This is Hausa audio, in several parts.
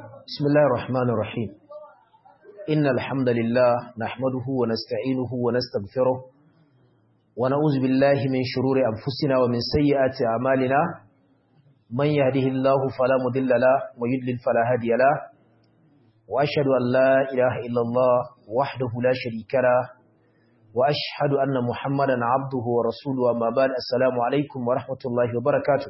بسم الله الرحمن الرحيم إن الحمد لله نحمده ونستعينه ونستغفره ونعوذ بالله من شرور أنفسنا ومن سيئات أعمالنا من يهده الله فلا مضل له ويضلل فلا هادي له وأشهد أن لا إله إلا الله وحده لا شريك له وأشهد أن محمدا عبده ورسوله أما بعد السلام عليكم ورحمة الله وبركاته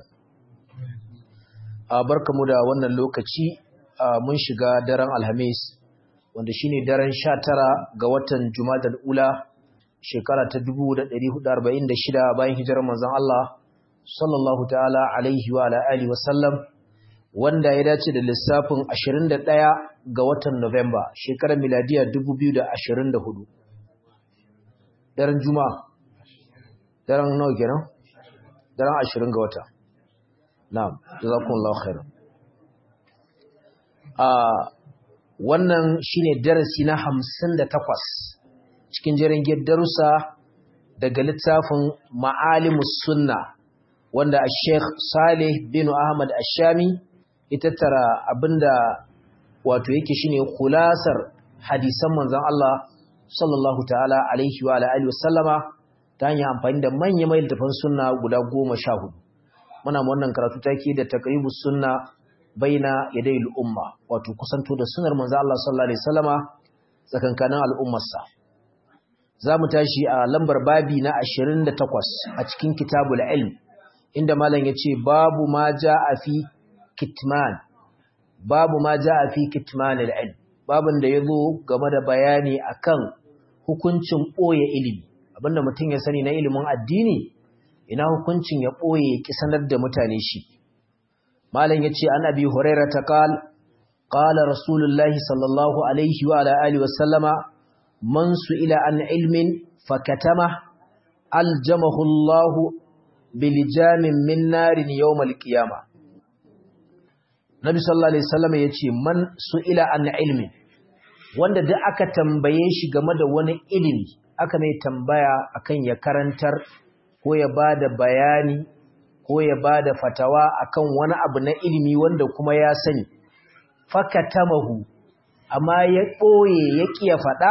barkamu da wannan lokaci mun shiga daren alhamis wanda shine daren 19 ga watan jumadal ula shekara ta 1446 bayan hijirar manzon Allah sallallahu ta'ala alaihi wa ala alihi wa sallam wanda ya dace da lissafin 21 ga watan November shekarar miladiya 2024 daren juma'a daren nawa kenan daren 20 ga wata na'am jazakumullahu khairan a wannan shine darasi na 58 cikin jerin darussa daga littafin ma'alimus sunna wanda Sheikh Saleh bin Ahmad Ashami ya tattara abinda wato yake shine kulasar hadisan manzon Allah sallallahu ta'ala alaihi wa alihi wasallama ta hanyar amfani da manyan mai littafan sunna guda 14 muna wannan karatu take da taqribus sunna baina yaday al-umma wato kusanto da sunnar manzo Allah sallallahu alaihi wasallama tsakankanin al'ummarsa zamu tashi a lambar babi na 28 a cikin kitabul ilm inda malam yace babu ma jaa fi kitman babu ma jaa fi kitman al-ilm babin da yazo game da bayani akan hukuncin boye ilimi abinda mutum ya sani na ilimin addini ina hukuncin ya ɓoye ya ƙi sanar da mutane shi malam ya ce an abi huraira ta ƙal ƙala rasulullahi sallallahu alaihi wa ala'ali wasallama man su ila an ilmin fakatama aljamahullahu bilijamin min narin yawmal qiyama nabi sallallahu alaihi wasallama ya ce man su ila an ilmin wanda duk aka tambaye shi game da wani ilimi aka mai tambaya akan ya karantar ko ya ba da bayani ko ya ba da fatawa akan wani abu na ilimi wanda kuma ya sani fakatamahu amma ya ɓoye ya ƙiya faɗa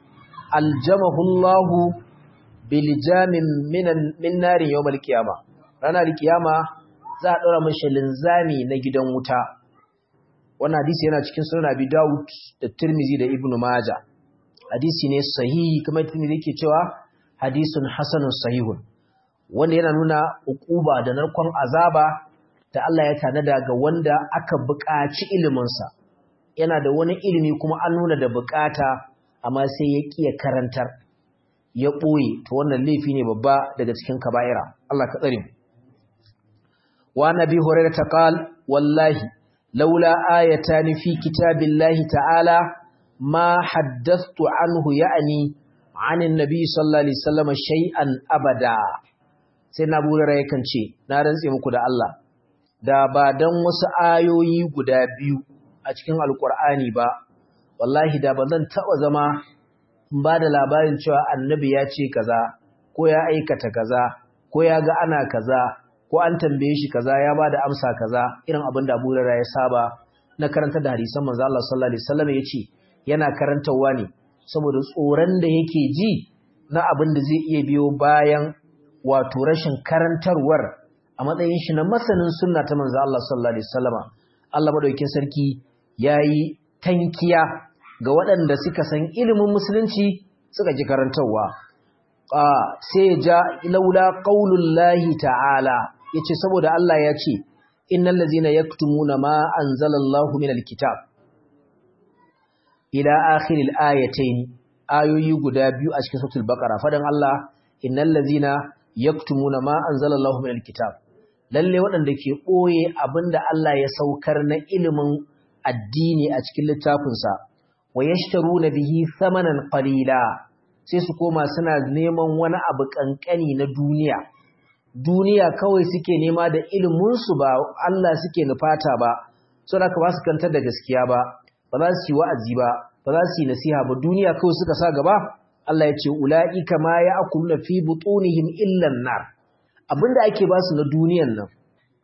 aljamahullahu biljamin min narin yau malkiyama ranar kiyama za a ɗora mashi linzami na gidan wuta wannan hadisi yana cikin sunan abi dawud da tirmizi da ibnu maja hadisi ne sahihi kamar tirmizi yake cewa hadisun hasanun sahihun wanda yana nuna ukuba da narkon azaba da Allah ya tanada ga wanda aka buƙaci iliminsa yana da wani ilimi kuma an nuna da buƙata amma sai ya ƙiya karantar ya ɓoye to wannan laifi ne babba daga cikin kaba'ira Allah ka tsare wa nabi hurairah ta qal wallahi laula ayatan fi kitabillahi ta'ala ma haddathtu anhu ya'ni عن النبي صلى الله عليه وسلم شيئا أبدا sai na burara yakan ce na rantse muku da Allah da ba dan wasu ayoyi guda biyu a cikin alkur'ani ba wallahi da ba zan taɓa zama ba da labarin cewa annabi ya ce kaza ko ya aikata kaza ko ya ga ana kaza ko an tambaye shi kaza ya ba da amsa kaza irin abin da burara ya saba na karanta da hadisan manzo Allah sallallahu alaihi wasallam yace yana karantawa ne saboda tsoron da yake ji na abin da zai iya biyo bayan wato rashin karantarwar a matsayin shi na masanin sunna ta manzo Allah sallallahu alaihi wasallama Allah madaukakin sarki yayi tankiya ga waɗanda suka san ilimin musulunci suka ji karantarwa a sai ja laula qaulullahi ta'ala yace saboda Allah ya ce innal ladzina yaktumuna ma anzalallahu minal kitab ila akhiril ayatayn ayoyi guda biyu a cikin suratul baqara fadan Allah innal ladzina yaktumuna ma anzalallahu minal kitab lalle waɗanda ke ɓoye abinda Allah ya saukar na ilimin addini a cikin littafinsa wa yashtaruna bihi thamanan qalila sai su koma suna neman wani abu kankani na duniya duniya kawai suke nema da ilimin su ba Allah suke nufata ba saboda ba su kantar da gaskiya ba ba za su yi wa'azi ba ba za su yi nasiha ba duniya kawai suka sa gaba Allah ya ce ula'ika ma ya'kuluna fi butunihim illa an-nar abinda ake ba su na duniyan nan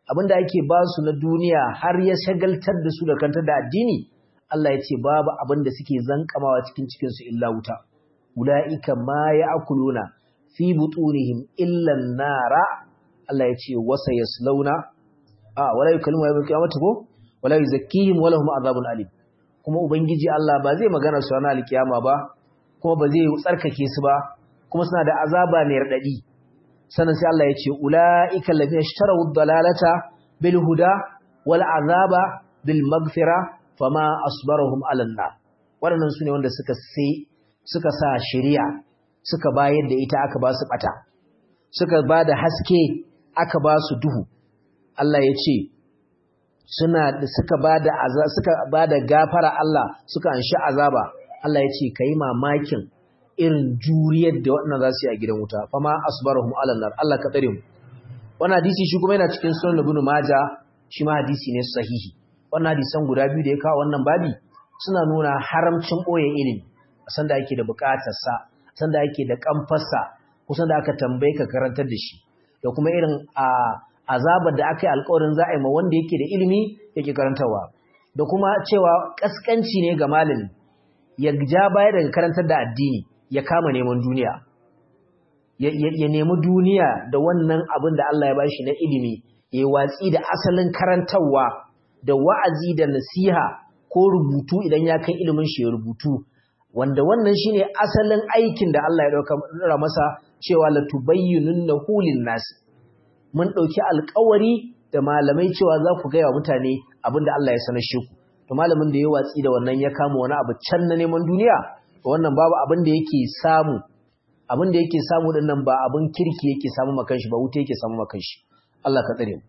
abinda ake ba su na duniya har ya shagaltar da su da kantar da addini Allah ya ce babu abinda suke zankamawa cikin cikin su illa wuta ulaika ma ya'kuluna fi butunihim illa nara Allah ya ce wasa yaslauna a wala yukallimu yawmal qiyamati ko wala yuzakkihim wala hum azabun alim kuma ubangiji Allah ba zai magana su ranar alkiyama ba kuma ba zai tsarkake su ba kuma suna da azaba mai radadi sannan sai Allah ya ce ulaika allazina ishtaraw ad-dalalata bil huda wal azaba bil maghfira fama asbarahum ala nar waɗannan sune wanda suka sai suka sa shari'a suka bayar da ita aka ba su bata suka ba da haske aka ba su duhu Allah ya ce suna suka bada suka bada gafara Allah suka anshi azaba Allah ya ce kai mamakin irin juriyar da waɗannan za su yi a gidan wuta fama asbarahum ala nar Allah ka tsare mu wannan hadisi shi kuma yana cikin sunan Ibn Majah shi ma hadisi ne sahihi wannan hadisan guda biyu da ya kawo wannan babi suna nuna haramcin boye ilimi san da ake da bukatar sa san da ake da kamfarsa kusan da aka tambaye ka karantar da shi da kuma irin a azabar da aka yi alkawarin za a yi ma wanda yake da ilimi yake karantarwa da kuma cewa kaskanci ne ga malami ya ja baya daga karantar da addini ya kama neman duniya ya nemi duniya da wannan abin da Allah ya bashi na ilimi ya watsi da asalin karantarwa da wa'azi da nasiha ko rubutu idan ya kai ilimin shi ya rubutu wanda wannan shine asalin aikin da Allah ya dauka masa cewa la tubayyinunna hulin nas mun dauki alƙawari da malamai cewa za ku gaya wa mutane abinda Allah ya sanar shi ku to malamin da ya watsi da wannan ya kama wani abu can na neman duniya to wannan babu abin da yake samu abin da yake samu din nan ba abin kirki yake samu makan shi ba wuta yake samu makan shi Allah ka tsare mu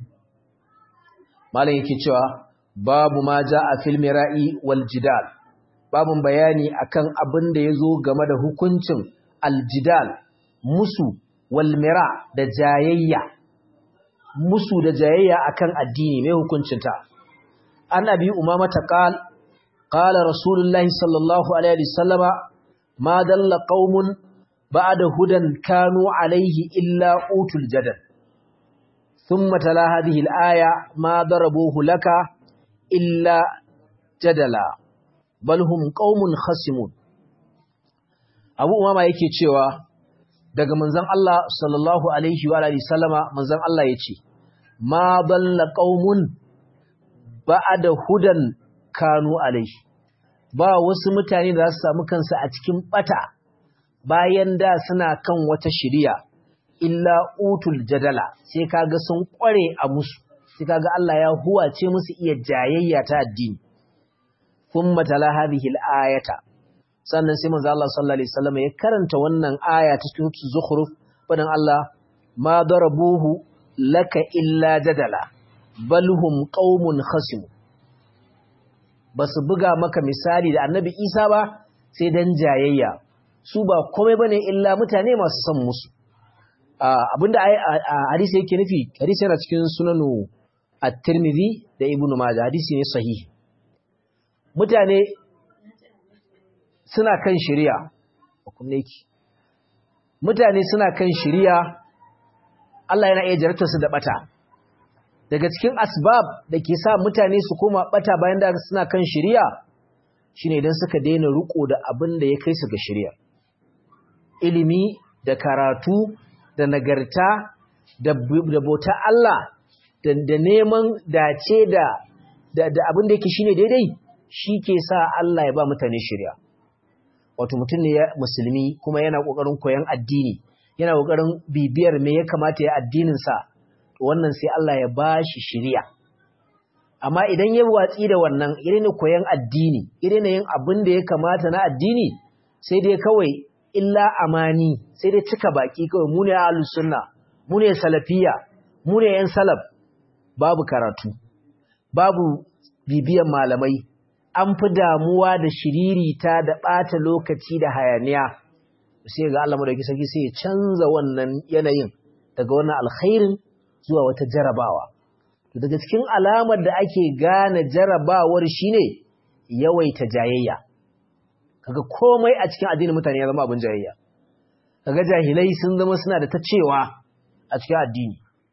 malam yake cewa babu ma a fil mira'i wal jidal babun bayani akan abin da yazo game da hukuncin aljidal musu wal mira da jayayya musu da jayayya akan addini mai hukuncinta an abi umama ta qal qala rasulullahi sallallahu alaihi wasallama ma dalla qaumun ba'da hudan kanu alaihi illa utul jadal thumma tala hadhihi al-aya ma darabuhu laka illa jadala bal hum qaumun khasimun abu umama yake cewa daga manzon Allah sallallahu alaihi wa alihi sallama manzon Allah yace ma dalla qaumun ba'da hudan kanu alaihi ba wasu mutane da za su samu kansu a cikin bata bayan da suna kan wata shiriya illa utul jadala sai kaga sun kware a musu sai kaga Allah ya huwace musu iya jayayya ta addini thumma tala hadhihi al-ayata sannan sai manzo Allah sallallahu alaihi wasallam ya karanta wannan aya ta cikin zukhruf fadan Allah ma darabuhu laka illa jadala bal hum qaumun khasim basu buga maka misali da annabi Isa ba sai dan jayayya su ba komai bane illa mutane masu son musu abinda hadisi yake nufi hadisi yana cikin sunanu at-Tirmidhi da Ibn Majah hadisi ne sahihi mutane suna kan shari'a kunne ki mutane suna kan shari'a Allah yana iya jarabtar su da bata daga cikin asbab da ke sa mutane su koma bata bayan da suna kan shari'a shine idan suka daina riko da abin da ya kai su ga shari'a ilimi da karatu da nagarta da bauta Allah da neman dace da da abin da yake shine daidai shi ke sa Allah ya ba mutane shari'a wato mutum ne musulmi kuma yana kokarin koyon addini yana kokarin bibiyar me ya kamata ya addinin sa wannan sai Allah ya ba shi shari'a amma idan ya watsi da wannan irin koyon addini irin yin abin da ya kamata na addini sai dai kawai illa amani sai dai cika baki kawai mu ne ahlus sunna mu ne salafiya mu ne yan salaf babu karatu babu bibiyan malamai an fi damuwa da shiririta da ɓata lokaci da hayaniya sai ga Allah madauki sarki sai ya canza wannan yanayin daga wannan alkhairin zuwa wata jarabawa daga cikin alamar da ake gane jarabawar shine yawaita jayayya kaga komai a cikin addinin mutane ya zama abin jayayya kaga jahilai sun zama suna da ta cewa a cikin addini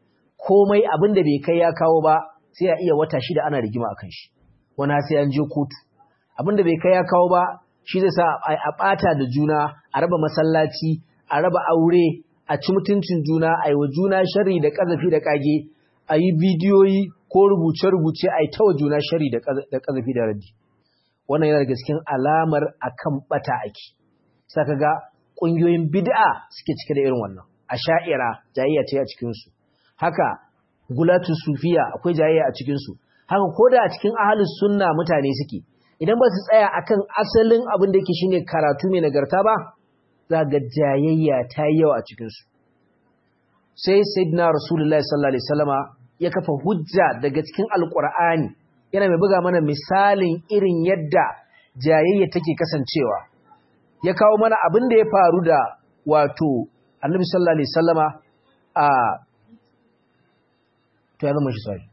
komai abin da bai kai ya kawo ba sai ya iya wata shida ana rigima akan shi wani sai an je kotu abin da bai kai ya kawo ba shi zai sa a ɓata da juna a raba masallaci a raba aure a ci mutuncin juna a yi wa juna shari da ƙazafi da ƙage a yi bidiyoyi ko rubuce-rubuce a yi tawa juna shari da ƙazafi da raddi wannan yana daga cikin alamar akan ɓata ake saka ga ƙungiyoyin bid'a suke cike da irin wannan a sha'ira jayayya ce a cikinsu haka gulatu sufiya akwai jayayya a cikinsu haka ko da a cikin ahalus sunna mutane suke idan ba su tsaya akan asalin abin da yake shine karatu mai nagarta ba za ga jayayya ta yi yawa a cikinsu sai sayyidina rasulullahi sallallahu alaihi wasallama ya kafa hujja daga cikin alqur'ani yana mai buga mana misalin irin yadda jayayya take kasancewa ya kawo mana abin da ya faru da wato annabi sallallahu alaihi wasallama a to ya zama shi sai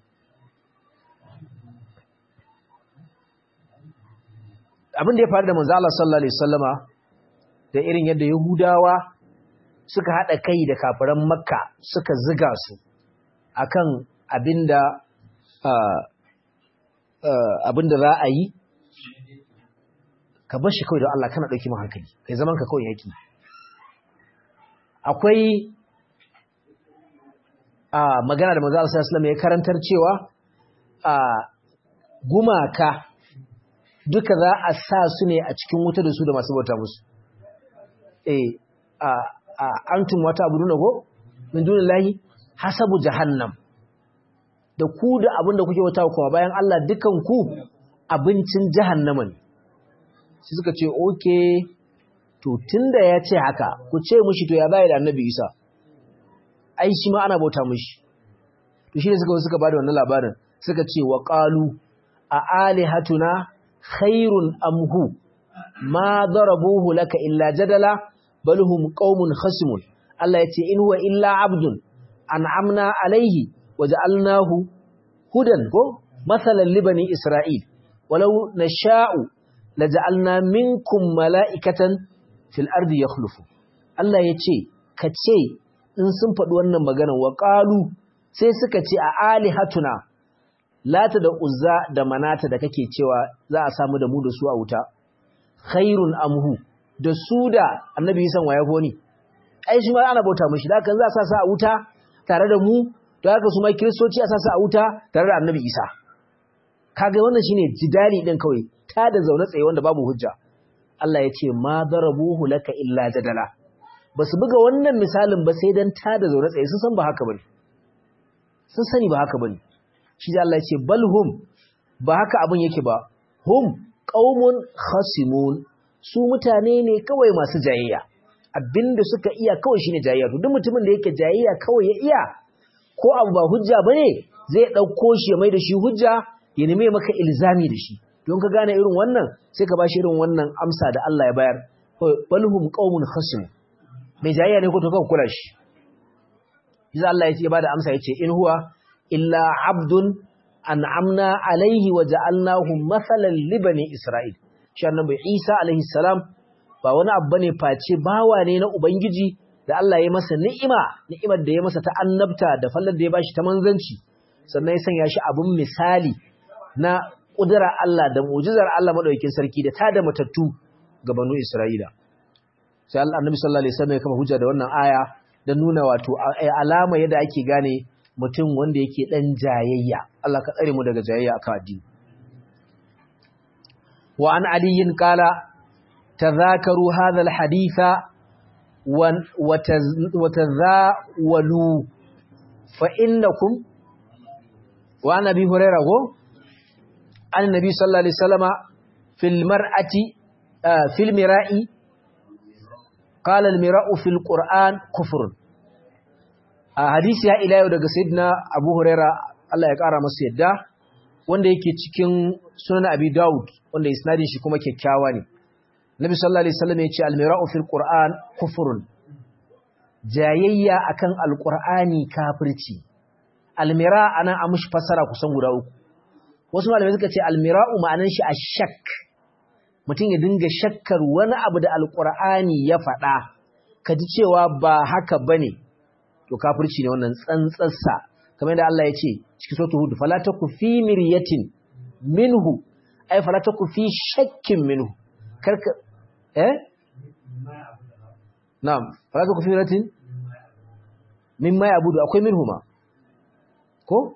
abin da ya faru da manzo Allah sallallahu alaihi wasallama da irin yadda Yahudawa suka hada kai da kafiran Makka suka ziga su akan abinda abinda za a yi ka bar shi kawai da Allah kana dauki mu hankali kai zaman ka kawai yaki akwai a magana da manzo Allah sallallahu alaihi wasallam ya karantar cewa a gumaka duka za a sa su ne a cikin wuta da su da masu bauta musu eh a a antum wata abuduna go min dunillahi hasabu jahannam da ku da abin da kuke wata kuma bayan Allah dukan ku abincin jahannama ne sai suka ce okay to tunda ya ce haka ku ce mushi to ya bai da annabi Isa ai shi ma ana bauta mushi to shi ne suka suka bada wannan labarin suka ce wa qalu a alihatuna khairun amhu ma darabuhu laka illa jadala bal hum qaumun khasimun Allah yace in huwa illa abdun an'amna alaihi waja'alnahu hudan ko masalan li bani isra'il walau nasha'u laja'alna minkum mala'ikatan fil ardi yakhlufu Allah yace kace in sun faɗi wannan maganar wa qalu sai suka ce a alihatuna lata da uzza da manata da kake cewa za a samu da mu da su a wuta khairun amhu da su da annabi san waya goni ai shi ma ana bauta mishi da kan za a sa su a wuta tare da mu to haka su ma kristoci a sa su a wuta tare da annabi isa kaga wannan shine jidali din kawai ta da zaune tsaye wanda babu hujja Allah ya ce ma darabuhu laka illa jadala basu buga wannan misalin ba sai dan ta da zaune tsaye sun san ba haka bane sun sani ba haka bane shi da Allah ya ce balhum ba haka abin yake ba hum qaumun khasimun su mutane ne kawai masu jayayya abinda suka iya kawai shine jayayya to duk mutumin da yake jayayya kawai ya iya ko abu ba hujja bane zai dauko shi ya mai da shi hujja ya neme maka ilzami da shi don ka gane irin wannan sai ka bashi irin wannan amsa da Allah ya bayar balhum qaumun khasim mai jayayya ne ko to kan kula shi Iza Allah ya bada amsa yace in huwa illa abdun an'amna alaihi wa ja'alnahu masalan li bani Isra'il shi annabi Isa alaihi salam ba wani abu bane face bawa ne na ubangiji da Allah ya masa ni'ima ni'imar da ya masa ta annabta da fallar da ya bashi ta manzanci sannan ya sanya shi abun misali na kudura Allah da mu'jizar Allah madaukakin sarki da tada matattu ga banu Isra'ila sai Allah annabi sallallahu alaihi wasallam ya kama hujja da wannan aya don nuna wato alama yadda ake gane mutum wanda yake ɗan jayayya Allah ka tsare mu daga jayayya akan addini wa an aliyin kala tadhakaru hadha alhaditha wa tazawalu fa innakum wa an abi hurairah go an nabi sallallahu alaihi wasallama fil mar'ati fil mira'i قال المراء في القرآن كفر hadisi ya ila yau daga sayyidina Abu Huraira Allah ya kara masa yadda wanda yake cikin sunan Abi Dawud wanda isnadin shi kuma kyakkyawa ne Nabi sallallahu alaihi wasallam ya ce al-mira'u fil Qur'an kufrun jayayya akan al-Qur'ani kafirci al-mira' ana amushi fasara kusan guda uku wasu malamai suka ce al-mira'u ma'anan shi ash-shakk mutum ya dinga shakkar wani abu da alkur'ani ya faɗa ka ji cewa ba haka ba ne to kafirci ne wannan tsantsarsa kamar da Allah ya ce cikin suratul hud fala taku fi miryatin minhu ay fala taku fi shakkin minhu karka eh na'am fala taku fi miryatin mimma ya'budu akwai minhu ma ko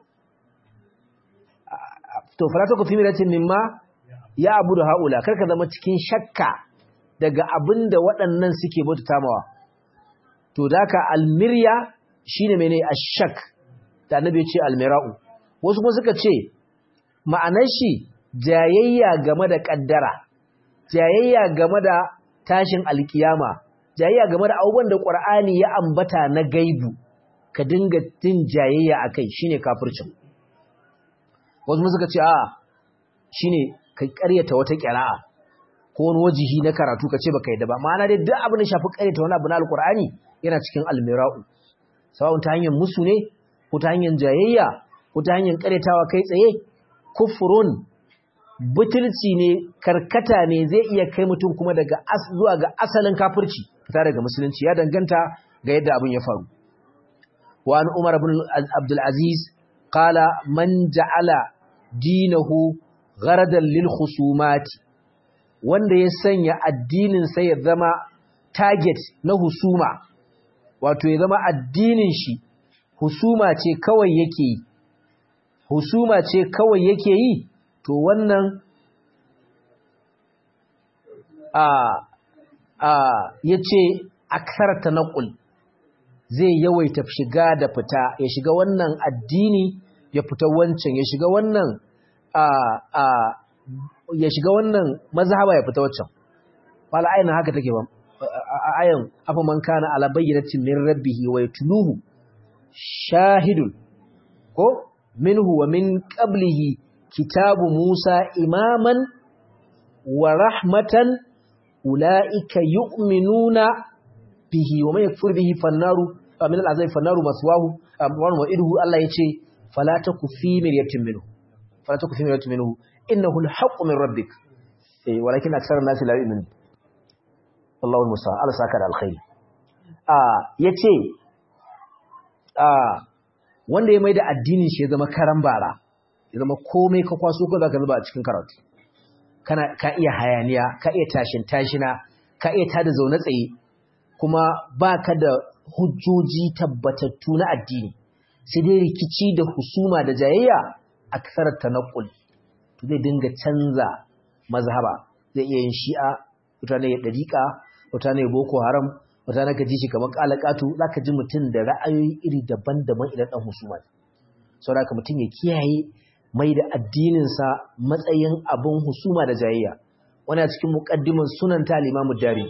to fala taku fi miryatin mimma ya'budu haula karka zama cikin shakka daga abinda waɗannan suke bauta mawa to daka almirya shine mene ashak da annabi ya ce almira'u wasu kuma suka ce ma'anar shi jayayya game da kaddara jayayya game da tashin alkiyama jayayya game da abubuwan da qur'ani ya ambata na gaibu ka dinga tin jayayya akai shine kafircin wasu kuma suka ce a shine ka ƙaryata wata ƙira'a ko wani wajihi na karatu ka ce baka yadda ba ma'ana dai duk abin da shafi ƙaryata wani abu na alqur'ani yana cikin almira'u sawa'un ta hanyar musu ne ko ta hanyar jayayya ko ta hanyar karyatawa kai tsaye kufurun butulci ne karkata ne zai iya kai mutum kuma daga zuwa ga asalin kafirci fita daga musulunci ya danganta ga yadda abin ya faru wa an umar ibn abdul aziz qala man ja'ala dinahu gharadan lil khusumati wanda ya sanya addinin sa ya zama target na husuma wato ya zama addinin shi husuma ce kawai yake yi husuma ce kawai yake yi to wannan a a yace aksar tanqul zai yawaita shiga da fita ya shiga wannan addini ya fita wancan ya shiga wannan a a ya shiga wannan mazhaba ya fita wancan wala ayin haka take ba ayan afa man kana ala bayyinatin min rabbih wa yatluhu shahidun ko minhu wa min qablihi kitabu Musa imaman wa rahmatan ulaika yu'minuna bihi wa man yakfur bihi fannaru min al'azab fannaru maswahu wa wa'iduhu Allah yace fala taku fi miryatin minhu fala taku fi miryatin minhu innahu al-haqqu min rabbik eh walakin aksar an-nas la yu'minun Allahu musta'an Allah saka da alkhairi ah yace wanda ya mai da addinin shi ya zama karan bara ya zama komai ka kwaso ko zaka zuba a cikin karatu kana ka iya hayaniya ka iya tashin tashina ka iya tada zaune tsaye kuma baka da hujjoji tabbatattu na addini sai dai rikici da husuma da jayayya aksar tanaqul to zai dinga canza mazhaba zai iya yin shi'a mutane ya dariqa mutane boko haram wata na ka ji shi kamar kalakatu za ka ji mutum da ra'ayoyi iri daban-daban idan ɗan husuma ne sau da mutum ya kiyaye mai da addininsa matsayin abin husuma da jayayya wani a cikin muƙaddimin sunan ta limamu dari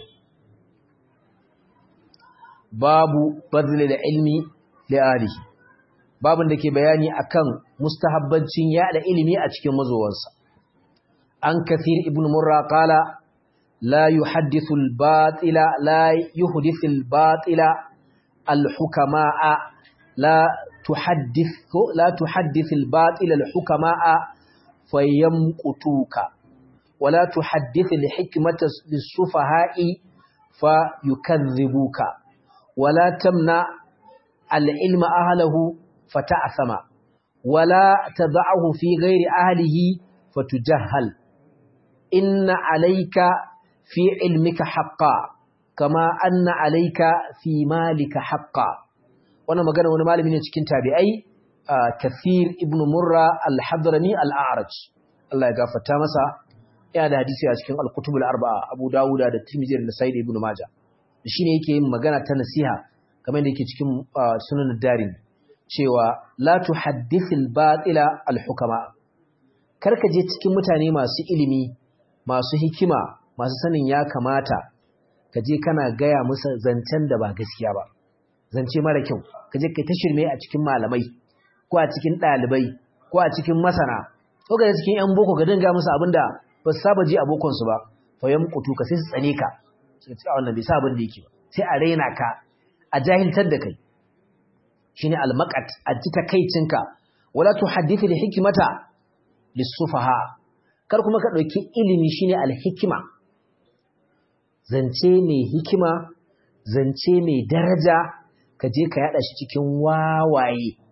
babu bazile da ilmi li'ari babin da ke bayani akan mustahabbancin yada ilimi a cikin mazowansa an kathir ibn murra qala لا يحدث الباطل لا يحدث الباطل الحكماء لا تحدث لا تحدث الباطل الحكماء فيمقتوك ولا تحدث الحكمة للسفهاء فيكذبوك ولا تمنع العلم أهله فتأثم ولا تضعه في غير أهله فتجهل إن عليك في علمك حقا كما أن عليك في مالك حقا وانا مغانا وانا مالي من cikin tabi'ai كثير ابن مرة الحضرمي الأعرج الله يغفرta masa yana da hadisi a cikin al-kutub al-arba'a Abu Dawud da Tirmidhi da Sa'id ibn Majah shine yake yin magana ta nasiha kamar da yake cikin sunan darin cewa la tuhaddithil batila al-hukama karka je cikin mutane masu ilimi masu hikima masu sanin ya kamata ka je kana gaya musu zancen da ba gaskiya ba zance mara kyau ka je kai ta shirme a cikin malamai ko a cikin ɗalibai ko a cikin masana ko ga cikin yan boko ka dinga musu abinda ba su saba ji abokon su ba fa yan kutu ka sai su tsane ka sai ce wannan bai sa abin da yake ba sai a raina ka a jahiltar da kai shine almaqat a ji takeicinka wala tuhaddithu li hikmata lisufaha kar kuma ka dauki ilimi shine alhikima zance mai hikima zance mai daraja ka je ka yada shi cikin wawaye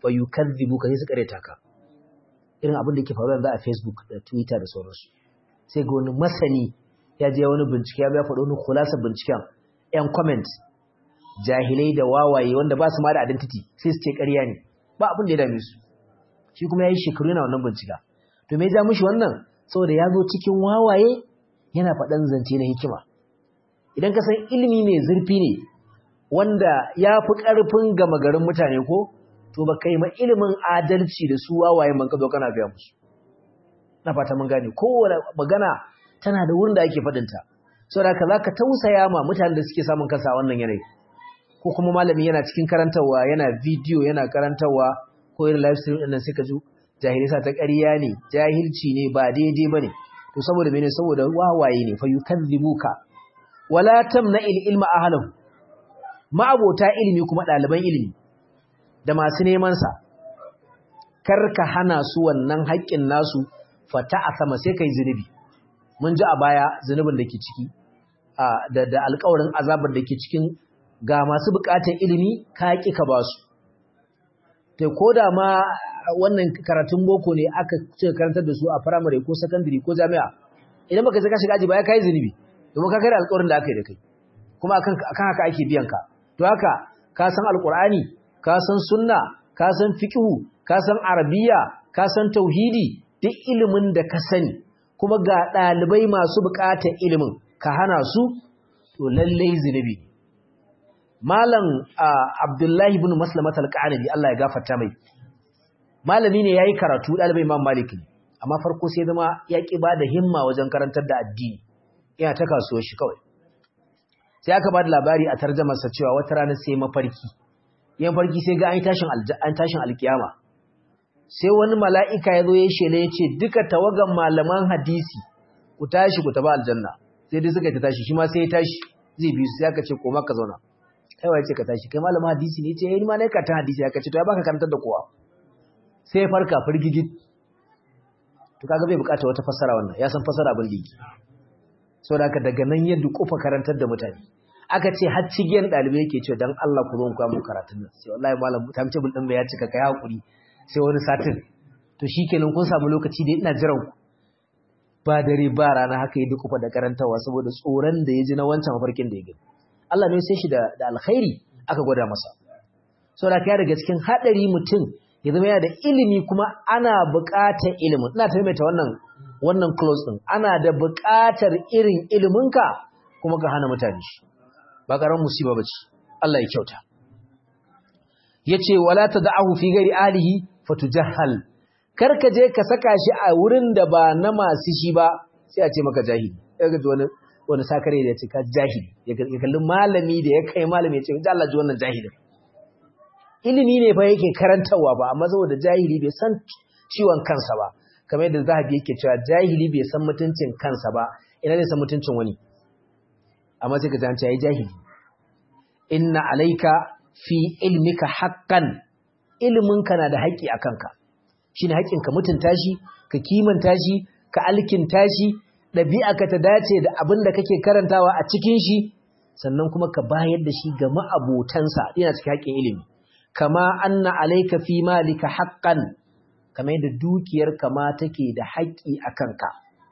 fa yukazzibu ka sai su kareta ka irin abin da yake faruwa yanzu a Facebook da Twitter da sauransu sai ga wani masani ya je wani bincike ya faɗo wani khulasa binciken yan comment jahilai da wawaye wanda ba su ma da identity sai su ce ƙarya ne ba abin da ya dame su shi kuma ya yi shekaru yana wannan bincika to me ya ja mishi wannan saboda ya zo cikin wawaye yana faɗan zance na hikima idan ka san ilimi mai zurfi ne wanda ya fi ƙarfin gama garin mutane ko to ba kai ma ilimin adalci da su wawaye man ka zo kana biya musu na fata mun gane kowane magana tana da wurin da ake faɗinta saboda haka za ka tausaya ma mutanen da suke samun kansa a wannan yanayi ko kuma malami yana cikin karantarwa yana bidiyo yana karantarwa ko irin live stream ɗin sai ka ji jahilai sa ta ƙarya ne jahilci ne ba daidai bane to saboda mene saboda wawaye ne fa yukadzibuka wala tamna il ilma ahlahu ma'abota ilimi kuma ɗaliban ilimi da masu neman sa karka hana su wannan haƙƙin nasu fata a sama sai kai zunubi mun ji a baya zunubin da ke ciki da da alƙawarin azabar da ke cikin ga masu buƙatar ilimi ka ƙi ka ba su to ko da ma wannan karatun boko ne aka ce karantar da su a firamare ko sakandare ko jami'a idan baka saka shiga aji ba ya kai zunubi domin ka kare alƙawarin da aka yi da kai kuma akan akan haka ake biyan ka to haka ka san alƙur'ani ka san sunna ka san fiqhu ka san arabiya ka san tauhidi duk ilimin da ka sani kuma ga ɗalibai masu buƙatar ilimin ka hana su to lallai zunubi malam abdullahi ibn maslamat al-qanabi Allah ya gafarta mai malami ne yayi karatu ɗalibai imam malik ne amma farko sai zama ya ki bada himma wajen karantar da addini yana ta kasuwar shi kawai sai aka bada labari a tarjumar sa cewa wata rana sai mafarki yan farki sai ga an tashin an tashin alkiyama sai wani mala'ika ya zo ya shele ya ce duka tawagan malaman hadisi ku tashi ku taba aljanna sai dai suka ta tashi shi ma sai ya tashi zai bi su sai aka ce koma ka zauna kai wa ce ka tashi kai malamin hadisi ne ce yayin ma ne ka ta hadisi aka ce to ya baka karantar da kowa sai ya farka firgigit to kaga bai bukata wata fassara wannan ya san fassara abin da yake saboda haka daga nan ya dukufa karantar da mutane aka ce har cigiyan dalibai yake cewa dan Allah ku zo ku mu karatun nan sai wallahi malam tamce bul din bai ya cika kai hakuri sai wani satin to shikenan kun samu lokaci da ina jiran ku ba dare ba rana haka ya dukufa da karantawa saboda tsoron da ya ji na wancan mafarkin da ya gani Allah ne sai shi da da alkhairi aka gwada masa saboda kai daga cikin hadari mutum ya zama yana da ilimi kuma ana buƙatar ilimin ina ta maimaita wannan wannan close din ana da buƙatar irin iliminka kuma ka hana mutane shi ba karan musiba bace Allah ya kyauta yace wala tad'ahu fi ghairi alihi fatujahhal karka je ka saka shi a wurin da ba na masu shi ba sai a ce maka jahili kaga wani wani sakare da ya ce ka jahili ya kalli malami da ya kai malami ya ce ji Allah ji wannan jahilin ilimi ne fa yake karantarwa ba amma saboda jahili bai san ciwon kansa ba kamar yadda zahabi yake cewa jahili bai san mutuncin kansa ba ina ne san mutuncin wani amma sai ka ji an ce ai jahili inna alayka fi ilmika haqqan ilminka na da haƙƙi a kanka shine haƙƙin ka mutunta shi ka kimanta shi ka alkinta shi ɗabi'arka ta dace da abin da kake karantawa a cikin shi sannan kuma ka bayar da shi ga ma'abotansa yana cikin haƙƙin ilimi kama anna alayka fi malika haqqan kamar yadda dukiyar kama take da haƙƙi a kanka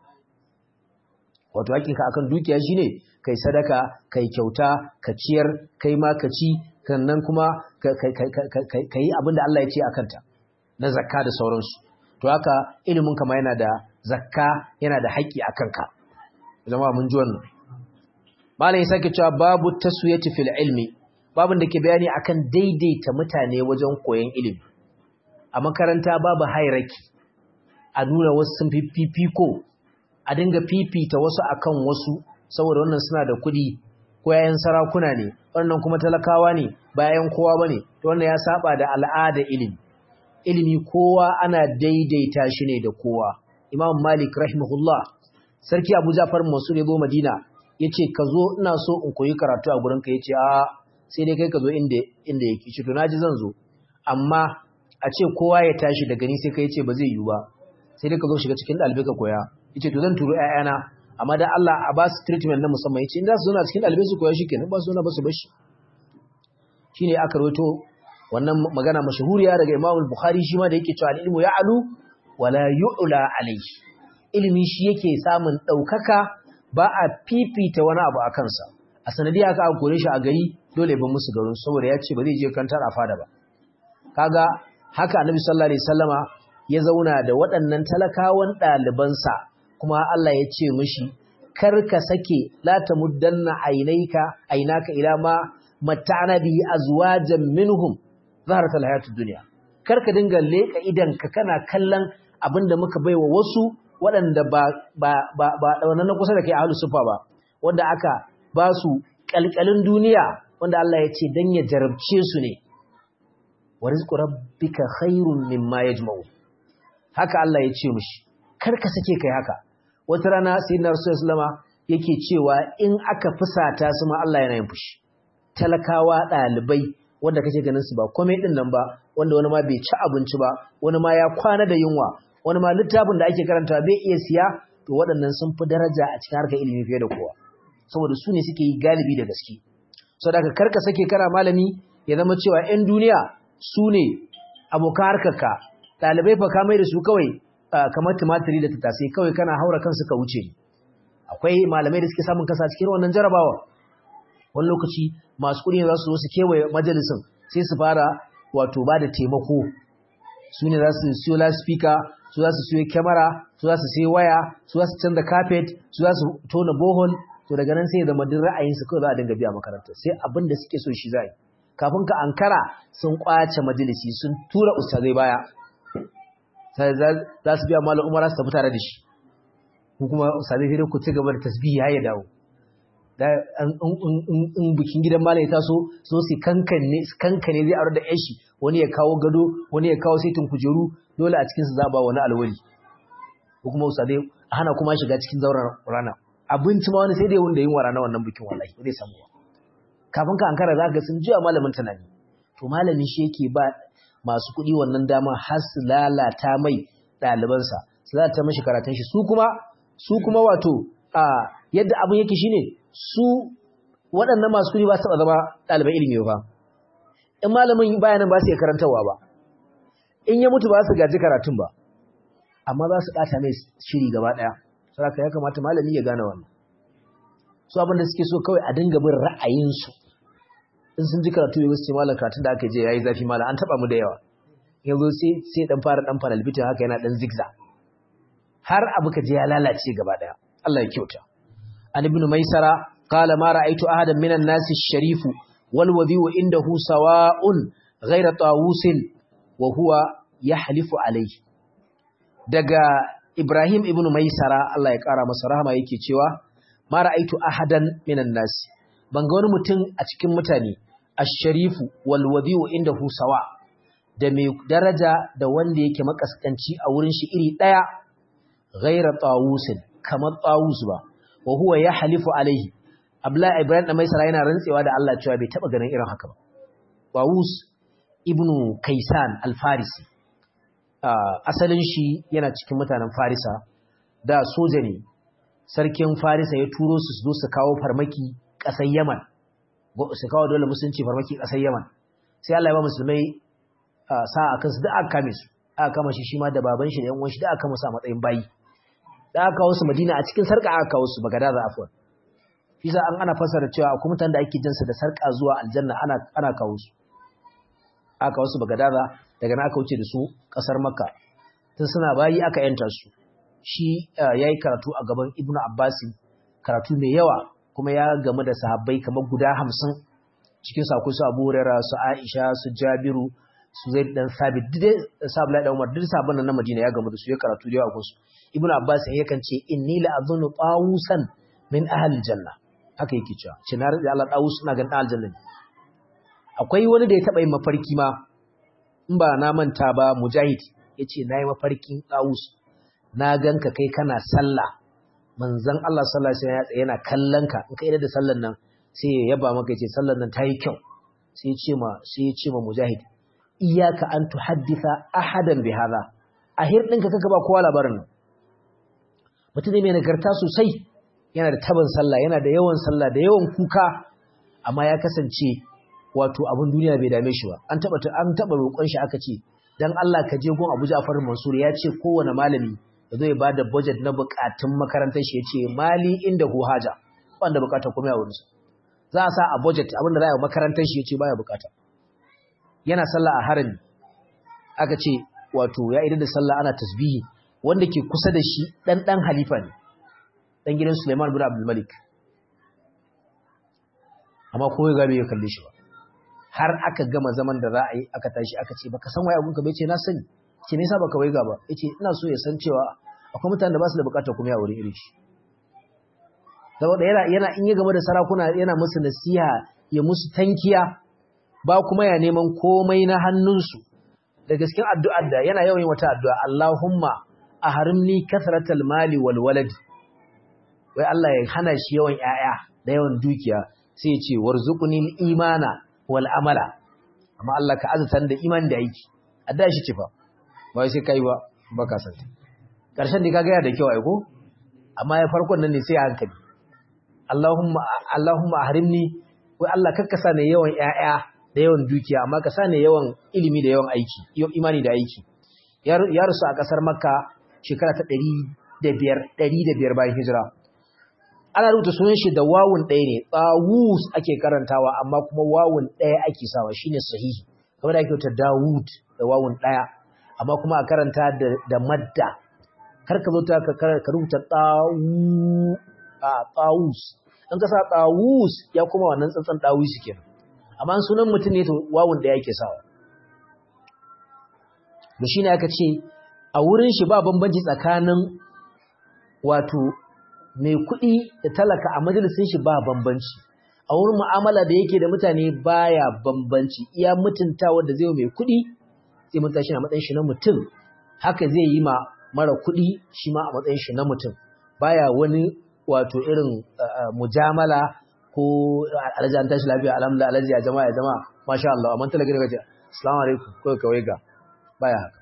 wato haƙƙinka akan dukiya shine kai sadaka kai kyauta ka ciyar kai ma ka ci sannan kuma ka yi abin da Allah ya ce a kanta na zakka da sauransu to haka ilimin kama yana da zakka yana da haƙƙi a kanka zama mun ji wannan malam ya sake cewa babu taswiyati fil ilmi babin da ke bayani akan daidaita mutane wajen koyon ilimi a makaranta babu hierarchy a nuna wasu sun fifiko a dinga fifita wasu akan wasu saboda wannan suna da kuɗi ko yayan sarakuna ne wannan kuma talakawa ne bayan kowa bane to wannan ya saba da al'ada ilimi ilimi kowa ana daidaita shi ne da kowa imam malik rahimahullah sarki abu jafar mansur ya zo madina yace ka zo ina so in koyi karatu a gurin ka yace a sai dai kai ka zo inda inda yake ce to naji zan zo amma a ce kowa ya tashi daga ni sai kai ce ba zai yiwu ba sai dai ka zo shiga cikin ɗalibai ka koya yace to zan turo ƴaƴana amma da Allah a ba su treatment na musamman yace in za su zo na cikin ɗalibai su koya shikenan ba su zo na ba su bashi shine aka rawaito wannan magana mashahuriya daga Imam Bukhari shi ma da yake cewa ilmu ya'lu wala yu'la alayhi ilimi shi yake samun daukaka ba a fifita wani abu akan sa a sanadiya aka kore shi a gari dole ba musu garin saboda ya ce ba zai je kantar a fada ba kaga haka Annabi sallallahu alaihi wasallama ya zauna da waɗannan talakawan ɗalibansa kuma Allah ya ce mishi kar ka sake la tamuddanna ainaika ainaka ila ma mata'ana bi azwajan minhum zaharat alhayatud dunya kar ka dinga leka idan ka kana kallon abinda muka baiwa wasu waɗanda ba ba ba ba wannan na kusa da kai ahlus sufa ba wanda aka ba su kalkalin duniya wanda Allah ya ce dan ya jarabce su ne wa rizqu rabbika khairun mimma yajma'u haka Allah ya ce mishi kar ka sake kai haka wata rana sayyidina rasulullah yake cewa in aka fusata su ma Allah yana yin fushi talakawa dalibai wanda kake ganin su ba komai din nan ba wanda wani ma bai ci abinci ba wani ma ya kwana da yunwa wani ma littafin da ake karanta bai iya siya to waɗannan sun fi daraja a cikin harkar ilimi fiye da kowa saboda su ne suke yi galibi da gaske saboda ka karka sake kana malami ya zama cewa 'yan duniya su ne abokan harkarka ɗalibai fa ka mai da su kawai kamar tumatiri da tattasai kawai kana haura kansu ka wuce akwai malamai da suke samun kasa cikin wannan jarabawa wani lokaci masu kuɗi za su zo su kewaye majalisin sai su fara wato ba da taimako su ne za su siyo laspika su za su siyo kyamara su za su siyo waya su za su canza carpet su za su tona bohol to daga nan sai zama duk ra'ayinsu kawai za a dinga biya makarantar sai abin da suke so shi za yi kafin ka ankara sun kwace majalisi sun tura ustazai baya sai za su biya malam umara su tafi tare da shi ko kuma ustazai sai ku ci gaba da tasbihi har ya dawo in bikin gidan malam ya taso so su kankane kankane zai aure da yashi wani ya kawo gado wani ya kawo saitin kujeru dole a cikin su za ba wani alwali ko kuma ustazai hana kuma shiga cikin zauren rana abinci ma wani sai dai wanda yin wara na wannan bikin wallahi ba zai samu ba kafin ka ankara za ka sun jiya malamin tunani to malami shi yake ba masu kuɗi wannan dama har su lalata mai ɗalibansa su lalata mashi karatun shi su kuma su kuma wato a yadda abin yake shine su waɗannan masu kuɗi ba su taɓa zama ɗaliban ilimi ba in malamin bayanan ba su iya karantarwa ba in ya mutu ba su gaji karatun ba amma za su ɓata mai shiri gaba ɗaya saboda ya kamata malami ya gane wannan su abin da suke so kawai a dinga bin ra'ayinsu in sun ji karatu ya ce malam karatun da aka je yayi zafi malam an taba mu da yawa yanzu sai sai dan fara dan fara albitin haka yana dan zigza har abu ka je ya lalace gaba daya Allah ya kyauta an ibn maisara qala ma ra'aytu ahadan minan nasi sharifu wal wadhi'u indahu sawa'un ghayra tawusin wa huwa yahlifu alayhi daga Ibrahim ibn Maisara Allah ya kara masa rahama yake cewa ma ra'aitu ahadan minan nas ban ga wani mutum a cikin mutane ash-sharifu wal wadi'u indahu sawa da mai daraja da wanda yake makaskanci a wurin shi iri daya ghaira tawusin kamar tawus ba wa huwa yahlifu alaihi Abdullahi Ibrahim da Maisara yana rantsewa da Allah cewa bai taba ganin irin haka ba Tawus ibnu Kaisan al-Farisi asalin shi yana cikin mutanen Farisa da soja ne sarkin Farisa ya turo su su zo su kawo farmaki ƙasar Yaman su kawo dole musulunci farmaki ƙasar Yaman sai Allah ya ba musulmai sa a kansu da aka kame su aka kama shi shi ma da baban shi da yan uwan shi da aka kama su a matsayin bayi da aka kawo su Madina a cikin sarka aka kawo su Bagadaza afwan shi sa an ana fasara cewa akwai mutanen da ake jinsa da sarka zuwa aljanna ana ana kawo su aka kawo su Bagadaza daga na aka wuce da su ƙasar Makka tun suna bayi aka yanta su shi ya yi karatu a gaban Ibn Abbasin karatu mai yawa kuma ya gamu da sahabbai kamar guda hamsin cikin su akwai su Abu Hurairah su Aisha su Jabiru su Zaid dan Sabit duk sabla da Umar duk sabon nan na Madina ya gamu da su ya karatu da yawa su Ibn Abbas yakan ce inni la azunnu tawusan min ahli janna haka yake cewa ce na rada Allah tawus ina ganin aljanna akwai wani da ya taba yin mafarki ma in ba na manta ba Mujahid yace nayi mafarkin tawus na ganka kai kana sallah manzon Allah sallallahu alaihi wasallam yana kallon ka in kai da sallan nan sai ya yaba maka yace sallan nan tayi kyau sai ya ce ma sai ya ce ma Mujahid iyyaka an tuhadditha ahadan bi hadha ahir dinka kaka ba kowa labarin nan mutum ne mai nagarta sosai yana da taban sallah yana da yawan sallah da yawan kuka amma ya kasance wato abin duniya bai dame shi ba an taba an taba roƙon shi aka ce dan Allah ka je gun Abu Ja'far Mansur ya ce kowane malami ya zo ya bada budget na bukatun makarantar shi ya ce mali inda hu haja wanda bukata kuma ya wurin za a sa a budget abin da za a yi makarantar shi ya ce baya bukata yana sallah a harami aka ce wato ya idan da sallah ana tasbihi wanda ke kusa da shi dan dan halifa ne dan gidan Sulaiman bin Abdul Malik amma ko ya gabe ya kalle shi ba har aka gama zaman da za a yi aka tashi aka ce baka san waye abun ka bai ce na sani ce ne yasa baka waiga ba yace ina so ya san cewa akwai mutanen da ba su da bukatar kuma ya aure irin shi saboda yana yana in ya game da sarakuna yana musu nasiha ya musu tankiya ba kuma ya neman komai na hannunsu da gaskin addu'ar da yana yawan wata addu'a Allahumma ahrimni kathratal mali wal walad wai Allah ya hana shi yawan 'ya'ya da yawan dukiya sai ya ce warzuqni imana wal amala amma Allah ka azatan da imani da aiki adda shi ce fa ba sai kai ba baka san karshen da kaga ya da kyau ai ko amma ya farkon nan ne sai a hankali Allahumma Allahumma ahrimni wai Allah kakka sa ne yawan ƴaƴa da yawan dukiya amma ka sa ne yawan ilimi da yawan aiki imani da aiki ya rusu a kasar Makka shekara ta 105 105 bayan hijira ana rubuta sunan shi da wawun ɗaya ne tsawus ake karantawa amma kuma wawun ɗaya ake sawa shine sahihi kamar da ake wuta dawud da wawun ɗaya amma kuma a karanta da madda kar ka zo ta ka rubuta tsawu a tsawus in ka sa tsawus ya kuma wannan tsantsan dawusi kenan amma sunan mutum ne to wawun ɗaya ake sawa da shine aka ce a wurin shi ba bambanci tsakanin wato mai kuɗi da talaka a majalisun shi ba bambanci a wurin mu'amala da yake da mutane baya bambanci iya mutuntawa da zai mai kuɗi zai mutunta shi a matsayin shi na mutum haka zai yi ma mara kuɗi shi ma a matsayin shi na mutum baya wani wato irin mujamala ko alhaji an tashi lafiya alhamdulillah alhaji ya jama'a ya jama'a masha Allah amma talaka daga ce assalamu alaikum ko kawai ga baya haka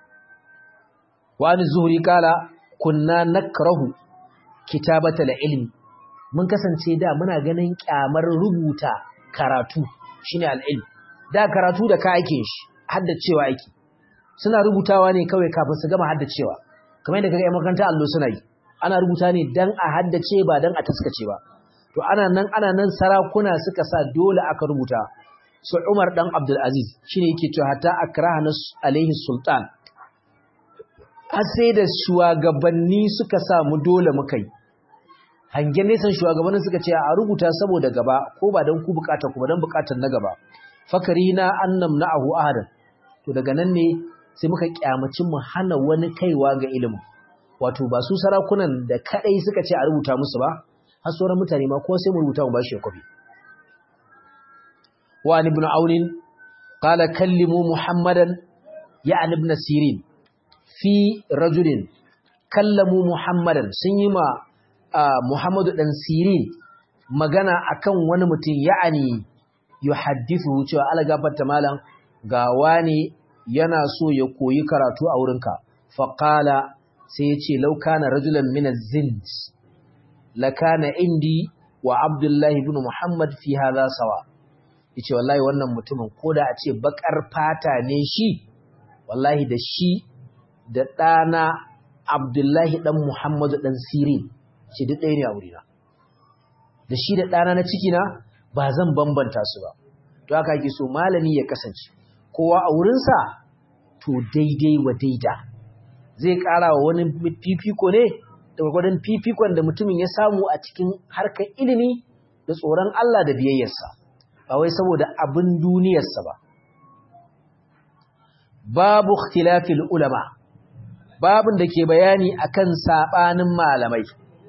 wa zuhri kala kunna nakrahu kitabatal ilmi mun kasance da muna ganin kyamar rubuta karatu shine al-ilm da karatu da ka ake shi haddacewa ake suna rubutawa ne kawai kafin su gama haddacewa kamar yadda kaga makaranta allo suna yi ana rubuta ne dan a haddace ba dan a taskace ba to ana nan ana nan sarakuna suka sa dole aka rubuta su Umar dan Abdul Aziz shine yake cewa hatta akrahana alaihi sultan har sai da shugabanni suka samu dole muka yi hangen nesan shugabannin suka ce a rubuta saboda gaba ko ba don ku bukata ku ba don bukatar na gaba fakari na annam na ahu ahadan to daga nan ne sai muka kyamaci mu hana wani kaiwa ga ilimin wato ba su sarakunan da kadai suka ce a rubuta musu ba har sauran mutane ma ko sai mu rubuta mu ba shi kwafi wa ibn aunin qala kallimu muhammadan ya ibn sirin fi rajulin kallamu muhammadan sun yi ma muhammadu dan sirin magana akan wani mutum ya'ani yuhaddithu cewa algafarta malam ga wani yana so ya koyi karatu a wurinka faqala sai ya ce law kana rajulan min az-zind lakana indi wa abdullahi ibn muhammad fi hadha sawa yace wallahi wannan mutumin koda a ce bakar fata ne shi wallahi da shi da ɗana Abdullahi ɗan Muhammadu ɗan Sirin ce duk ɗaya ne a wurina. Da shi da ɗana na cikina ba zan bambanta su ba. To haka ake so malami ya kasance, kowa a wurinsa to daidai wa daida. Zai ƙara wa wani fifiko ne da gwagwadon fifikon da mutumin ya samu a cikin harkar ilimi da tsoron Allah da biyayyarsa, ba wai saboda abin duniyarsa ba. Babu ikhtilafil ulama. babin da ke bayani akan sabanin malamai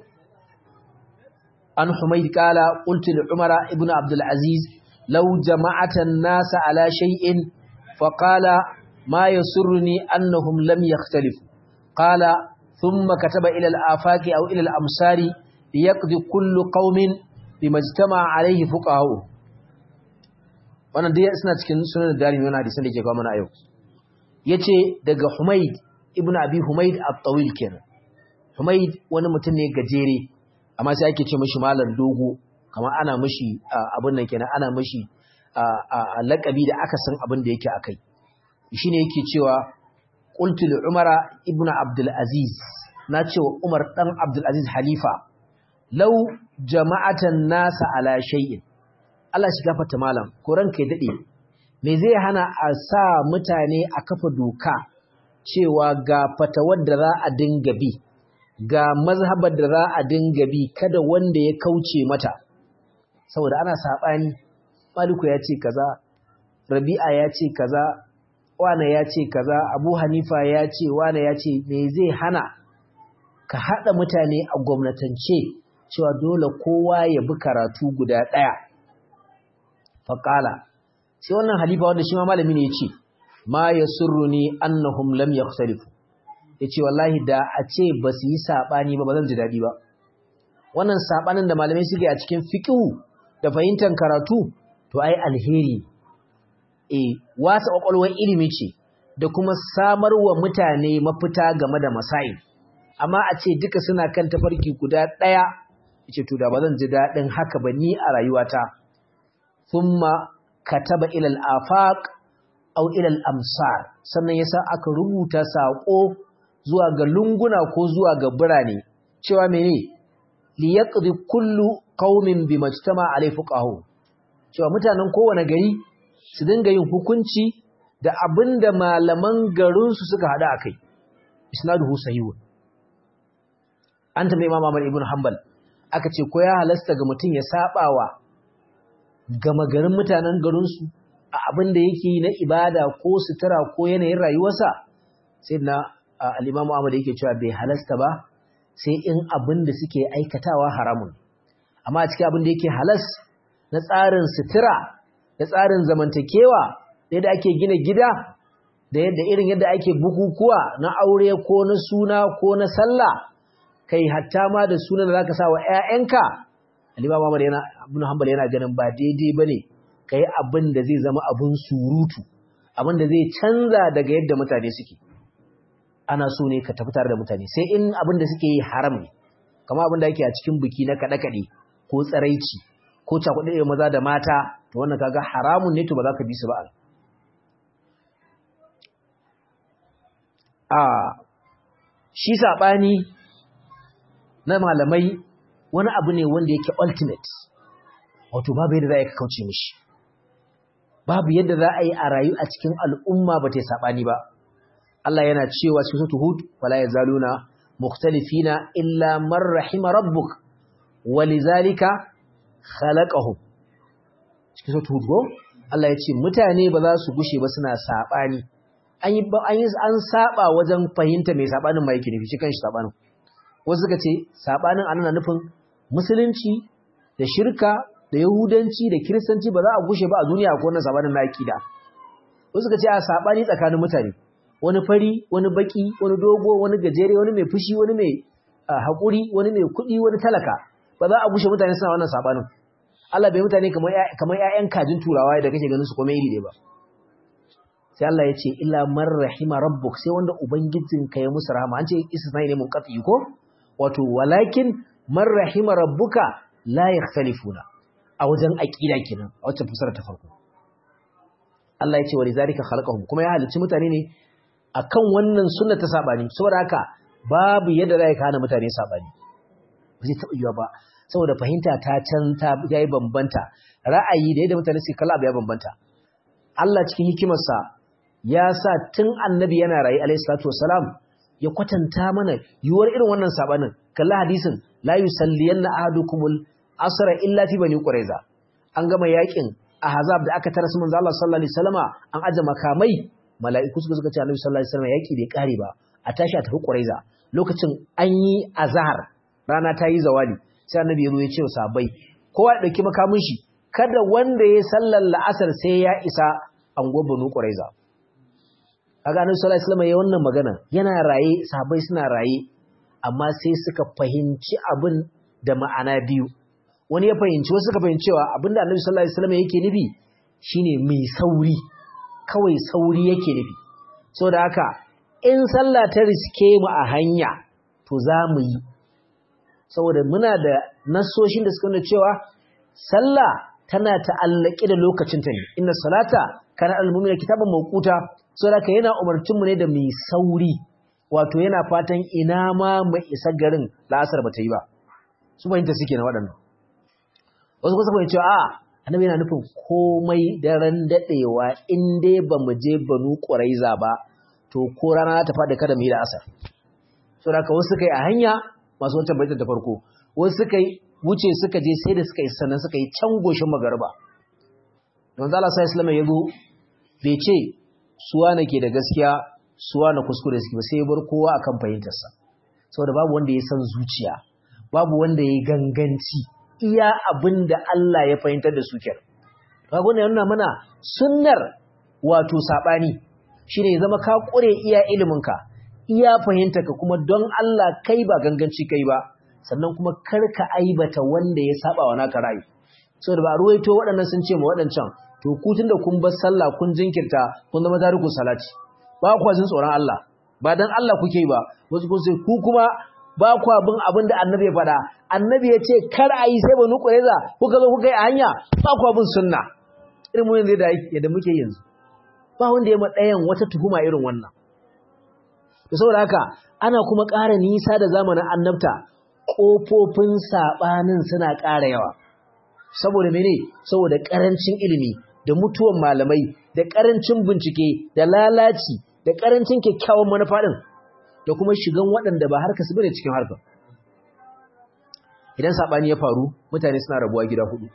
an humayd kala qultu li umara ibnu abdul aziz law jama'ata an-nas ala shay'in fa qala ma yasurruni annahum lam yakhtalifu qala thumma kataba ila al-afaqi aw ila al-amsari liyaqdi kullu qaumin bima ijtama'a alayhi fuqaha wannan dai suna cikin sunan darimi wannan hadisin da ke kawo mana yau yace daga humayd ibn abi humaid at-tawil kenan humaid wani mutum ne gajere amma sai ake ce mishi malam dogo kamar ana mishi abun nan kenan ana mishi a laƙabi da aka san abin da yake akai shine yake cewa qultu li umara ibnu abdul aziz na ce wa umar dan abdul aziz halifa law jama'atan nasa ala shay'in Allah shi gafarta malam ko ranka ya dade me zai hana a sa mutane a kafa doka cewa ga fatawar da za a dinga bi ga mazhabar da za a dinga bi kada wanda ya kauce mata saboda ana sabani maliku ya ce kaza rabi'a ya ce kaza wane ya ce kaza abu hanifa ya ce wane ya ce me zai hana ka haɗa mutane a gwamnatance cewa dole kowa ya bi karatu guda ɗaya faƙala sai wannan halifa wanda shi ma malami ne ya ce ma ya surruni annahum lam yakhtalifu ya ce wallahi da a ce ba su yi saɓani ba ba zan ji daɗi ba wannan saɓanin da malamai suke a cikin fiƙihu da fahimtar karatu to ai alheri e wasa ƙwaƙwalwar ilimi ce da kuma samar wa mutane mafita game da masail amma a ce duka suna kan tafarki guda ɗaya ce to da ba zan ji daɗin haka ba ni a rayuwata thumma kataba ila al-afaq aw ila al-amsar sannan yasa aka rubuta sako zuwa ga lunguna ko zuwa ga birane cewa mene li yaqdi kullu qaumin bimajtama alai fuqahu cewa mutanen kowane gari su dinga yin hukunci da abinda malaman garin su suka hada akai isnaduhu sahihun an tambaye Imam Ahmad ibn Hanbal aka ce ko ya halasta ga mutum ya sabawa gama garin mutanen garinsu a abin da yake yi na ibada ko sutura ko yanayin rayuwarsa sai na al'imamu Ahmad yake cewa bai halasta ba sai in abin da suke aikatawa haramun amma a cikin abin da yake halas na tsarin sutura da tsarin zamantakewa da yadda ake gina gida da yadda irin yadda ake bukukuwa na aure ko na suna ko na sallah kai hatta ma da sunan da zaka sa wa ƴaƴanka Al-Imam Ahmad yana Ibn Hanbal yana ganin ba daidai bane kai abin da zai zama abun surutu abin da zai canza daga yadda mutane suke ana so ne ka tafi tare da mutane sai in abin da suke yi haram ne kamar abin da yake a cikin biki na kada kade ko tsaraici ko cakuɗe maza da mata to wannan kaga haramun ne to ba za ka bi su ba a shi sabani na malamai wani abu ne wanda yake ultimate wato babu yadda za a yi kauce mishi babu yadda za a yi a rayu a cikin al'umma ba ta yi saɓani ba Allah yana cewa cikin sautu hud wala ya zaluna mukhtalifina illa man rahima rabbuk walizalika khalaqahum cikin sautu hud go Allah ya ce mutane ba za su gushe ba suna saɓani an yi an saba wajen fahimta mai saɓanin ma yake nufi shi kanshi saɓanin wasu suka ce sabanin ana nufin musulunci da shirka da yahudanci da kiristanci ba za a gushe ba a duniya ko wannan sabanin na akida wasu suka ce a sabani tsakanin mutane wani fari wani baki wani dogo wani gajere wani mai fushi wani mai haƙuri wani mai kuɗi wani talaka ba za a gushe mutane suna wannan sabanin Allah bai mutane kamar kamar ƴaƴan kajin turawa da kake ganin su kuma iri ba sai Allah ya ce illa man rahima rabbuk sai wanda ubangijinka ya musu rahama an ce istisna ne mun qati ko wato walakin man rahima rabbuka la yakhtalifuna a wajen aqida kenan a wacce fasara ta farko Allah ya ce walizalika khalaqahum kuma ya halicci mutane ne akan wannan sunna ta sabani saboda haka babu yadda zai kana mutane sabani ba zai taba yiwa ba saboda fahimta ta can ta yayi bambanta ra'ayi da yadda mutane suke kalla ya bambanta Allah cikin hikimarsa ya sa tun annabi yana rayu alayhi salatu wassalam ya kwatanta mana yiwuwar irin wannan sabanin kalla hadisin la yusalliyanna ahadukumul asra illa fi bani quraiza an gama yakin ahzab da aka tara su manzo Allah sallallahu alaihi wasallama an aje makamai mala'iku suka suka ce annabi sallallahu alaihi wasallama yaki bai kare ba a tashi a tafi quraiza lokacin an yi azhar rana ta yi zawali sai annabi ya zo ya ce wa sahabbai kowa ya dauki makamin shi kada wanda ya sallar la'asar sai ya isa anguwar banu quraiza kaga annabi sallallahu alaihi wasallam ya wannan magana yana raye sahabbai suna raye amma sai suka fahimci abin da ma'ana biyu wani ya fahimci wasu suka fahimci cewa abinda annabi sallallahu alaihi wasallam yake nufi shine mai sauri kawai sauri yake nufi saboda haka in sallah ta riske mu a hanya to za mu yi saboda muna da nasoshin da suka nuna cewa sallah tana ta'allake da lokacinta ne inna salata kana al-mu'mina kitaban mawquta saboda yana umarcinmu ne da mai sauri wato yana fatan ina ma mai isa garin la'asar ba ta yi ba su fahimta suke na waɗannan wasu kusa fahimci cewa a annabi yana nufin komai daren daɗewa in dai ba mu je banu ƙuraiza ba to ko rana ta faɗi kada mu yi la'asar so da wasu suka yi a hanya masu wancan baitar da farko wasu suka yi wuce suka je sai da suka yi sannan suka yi can goshin magariba don zala sa islam ya zo bai ce suwa na ke da gaskiya suwa na kuskure suke ba sai bar kowa akan fahimtarsa saboda babu wanda ya san zuciya babu wanda ya ganganci iya abin da Allah ya fahimtar da su kenan kaga wannan yana mana sunnar wato sabani shine ya zama ka kure iya iliminka iya fahimtarka kuma don Allah kai ba ganganci kai ba sannan kuma karka aibata wanda ya saba wa naka ra'ayi saboda ba ruwaito waɗannan sun ce ma waɗancan to ku tunda kun bar sallah kun jinkirta kun zama tariku salati ba ku jin tsoron Allah ba dan Allah kuke yi ba wasu kun sai ku kuma ba ku abin abin da annabi ya faɗa annabi ya ce kar a yi sai ba nuku reza kuka zo kuka yi a hanya ba ku abin sunna irin mun yanzu da yadda muke yanzu ba wanda ya ɗayan wata tuhuma irin wannan to saboda haka ana kuma ƙara nisa da zamanin annabta ƙofofin saɓanin suna ƙara yawa saboda mene saboda ƙarancin ilimi da mutuwan malamai da ƙarancin bincike da lalaci da ƙarancin kyakkyawan manufa ɗin da kuma shigan waɗanda ba harka su bane cikin harkar idan saɓani ya faru mutane suna rabuwa gida hudu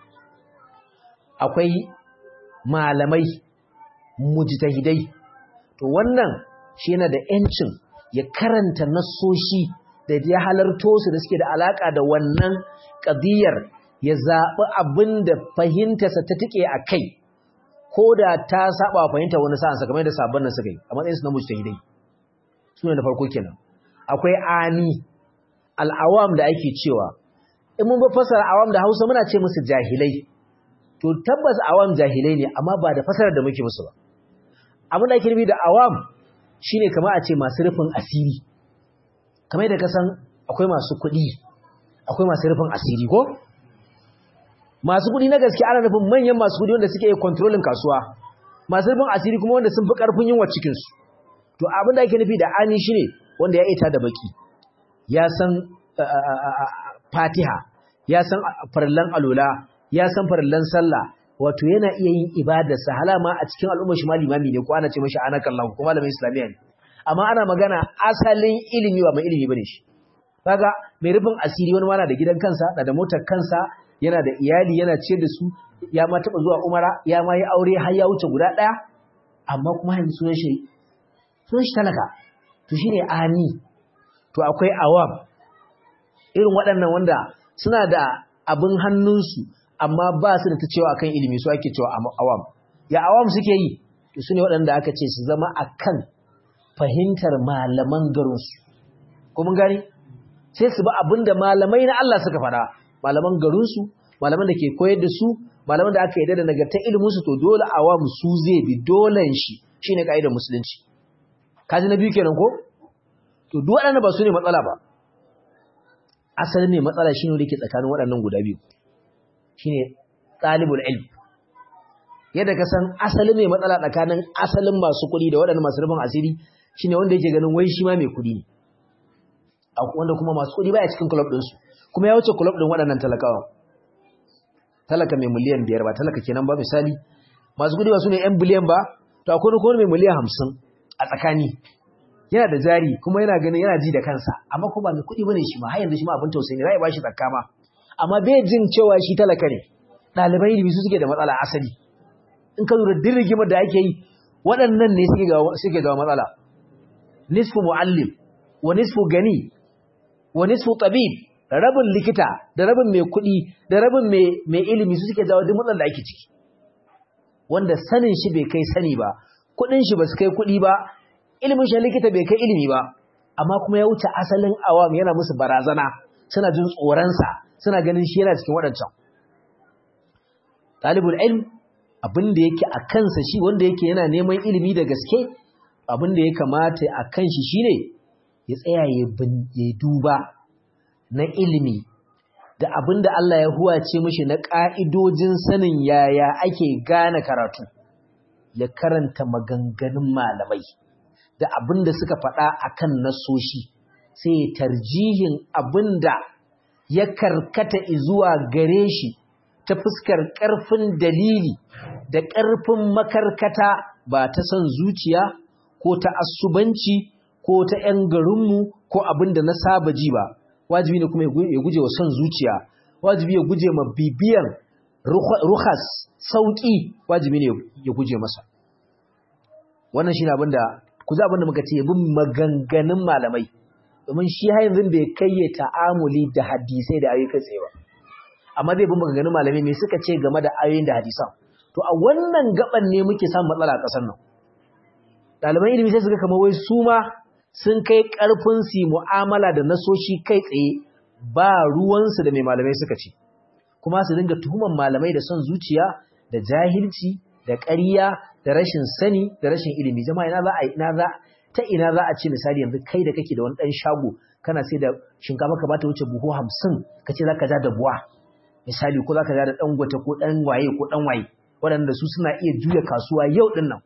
akwai malamai mujtahidai to wannan shi yana da ‘yancin ya karanta nassoshi da ya halarto su da suke da alaƙa da wannan ƙadiyar ya zaɓi abin da fahimtarsa ta tike a kai ko da ta saba fahimta wani sa'ansa kamar da sabon nan suka yi a matsayinsu na mujtahidai su ne na farko kenan akwai ami al'awam da ake cewa in mun ba fasara awam da hausa muna ce musu jahilai to tabbas awam jahilai ne amma ba da fasarar da muke musu ba abin da ake nufi da awam shine kamar a ce masu rufin asiri kamar da kasan akwai masu kuɗi akwai masu rufin asiri ko masu kuɗi na gaske ana nufin manyan masu kuɗi wanda suke kontrolin kasuwa masu rufin asiri kuma wanda sun fi ƙarfin yunwa cikinsu to abin da ake nufi da ani shine wanda ya ita da baki ya san fatiha ya san farallan alola ya san farallan sallah wato yana iya yin ibadarsa halama a cikin al'ummar shi malimami ne ko ana ce mashi anakallahu ko malamin islamiyya ne amma ana magana asalin ilimi ba mai ilimi bane shi kaga mai rufin asiri wani mana da gidan kansa da da motar kansa yana da iyali yana ciyar da su ya ma taba zuwa umara ya ma yi aure har ya wuce guda daya amma kuma yanzu sunan shi sunan shi talaka to shine ani to akwai awam irin waɗannan wanda suna da abin hannunsu amma ba su da ta cewa akan ilimi su ake cewa awam ya awam suke yi to su ne waɗanda aka ce su zama akan fahimtar malaman garinsu ko mun gani sai su ba abin da malamai na Allah suka faɗa malaman garinsu malaman da ke koyar da su malaman da aka yi da nagartar iliminsu to dole awam su zai bi dolen shi shine ka'idar musulunci kaji na biyu kenan ko to duk waɗanda ba su ne matsala ba asalin ne matsala shine wanda yake tsakanin waɗannan guda biyu shine talibul ilm yadda ka san asalin mai matsala tsakanin asalin masu kuɗi da waɗannan masu rufin asiri shine wanda yake ganin wai shi ma mai kuɗi ne wanda kuma masu kuɗi baya cikin club ɗinsu kuma ya wuce club ɗin waɗannan talakawa talaka mai miliyan biyar ba talaka kenan ba misali masu kuɗi ba su ne yan biliyan ba to akwai kuma mai miliyan hamsin a tsakani yana da jari kuma yana ganin yana ji da kansa amma kuma ba mai kuɗi bane shi ma har yanzu shi ma abin tausayi ne za a ba shi zakka ma amma bai jin cewa shi talaka ne ɗalibai ilimi su suke da matsala asali in ka lura din rigimar da ake yi waɗannan ne suke ga matsala nisfu muallim wa nisfu gani wa nisfu tabib rabin likita da rabin mai kuɗi da rabin mai ilimi su suke jawo duk matsalar da ake ciki wanda sanin shi bai kai sani ba kuɗin shi ba su kai kuɗi ba ilimin shi likita bai kai ilimi ba amma kuma ya wuce asalin awam yana musu barazana suna jin tsoronsa suna ganin shi yana cikin waɗancan talibul ilm abin da yake a kansa shi wanda yake yana neman ilimi da gaske abin da ya kamata a kan shi shine ya tsaya ya duba na ilimi da abin da Allah ya huwace mishi na ƙa'idojin sanin yaya ake gane karatu ya karanta maganganun malamai da abin da suka faɗa akan nasoshi sai ya tarjihin abin da ya karkata zuwa gare shi ta fuskar ƙarfin dalili da ƙarfin makarkata ba ta son zuciya ko ta asubanci ko ta ‘yan garinmu ko abin da na saba ji ba wajibi ne kuma ya guje wa son zuciya wajibi ya guje ma bibiyan ruhas sauƙi wajibi ne ya guje masa wannan shi ne abin da ku za abin da muka ce ya bin maganganun malamai domin shi yanzu bai kai ya ta'amuli da hadisai da ayyukan tsaye ba amma zai bin maganganun malamai me suka ce game da ayoyin da hadisan to a wannan gaban ne muke samun matsala a ƙasar nan ɗaliban ilimi sai suka kama wai su ma sun kai ƙarfin su mu'amala da nasoshi kai tsaye ba ruwansu da mai malamai suka ce kuma su dinga tuhuman malamai da son zuciya da jahilci da ƙarya da rashin sani da rashin ilimi jama'a ina za a ina za ta ina za a ce misali yanzu kai da kake da wani ɗan shago kana sai da shinkafa ka bata wuce buhu hamsin ka ce za ka ja da buwa misali ko za ka ja da ɗan gwata ko ɗan waye ko ɗan waye waɗanda su suna iya juya kasuwa yau ɗin nan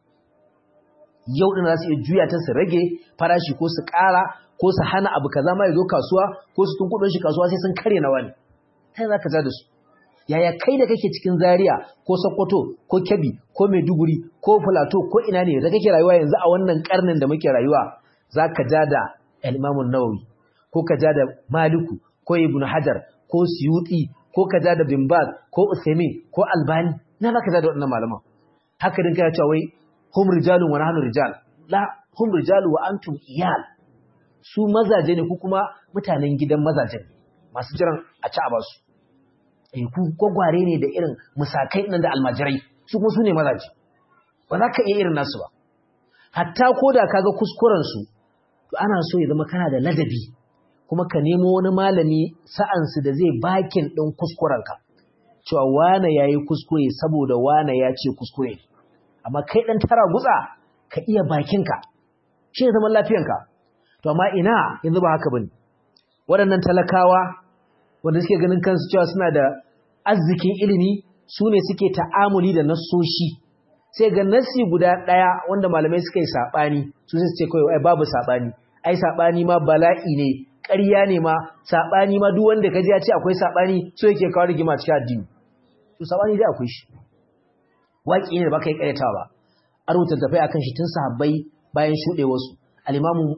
yau ɗin za su iya juya ta su rage farashi ko su ƙara ko su hana abu kaza ma ya zo kasuwa ko su tun kuɗin shi kasuwa sai sun karya na wani ta za ka ja da su yaya kai da kake cikin zaria ko sokoto ko kebbi ko maiduguri ko filato ko ina ne da kake rayuwa yanzu a wannan karnin da muke rayuwa za ka ja da al-imamun nawawi ko ka ja da maliku ko ibn hajar ko suyuti ko ka ja da bin baz ko usaimin ko albani na za ka ja da waɗannan malaman haka din kai cewa wai hum rijalun wa nahnu rijal la hum rijalu wa antum iyal su mazaje ne ku kuma mutanen gidan mazaje ne masu jiran a ci a basu ku gwagware ne da irin musakai nan da almajirai su kuma su ne mazaje ba za ka iya irin nasu ba hatta ko da kaga kuskuren su to ana so ya zama kana da ladabi kuma ka nemo wani malami sa'ansu da zai bakin ɗin kuskurenka cewa wane ya yi kuskure saboda wane ya ce kuskure amma kai ɗan tara gutsa ka iya bakinka shi ne zaman lafiyanka to amma ina yanzu ba haka bane waɗannan talakawa wanda suke ganin kansu cewa suna da arzikin ilimi su ne suke ta'amuli da nassoshi sai ga nassi guda ɗaya wanda malamai suka yi saɓani su sai su ce kawai ai babu saɓani ai saɓani ma bala'i ne ƙarya ne ma saɓani ma duk wanda ka ji ya ce akwai saɓani so yake kawo rigima cikin addini to saɓani dai akwai shi waƙi ne da baka yi ƙaryatawa ba a rubuta tafai akan shi tun sahabbai bayan shuɗe wasu al-imamu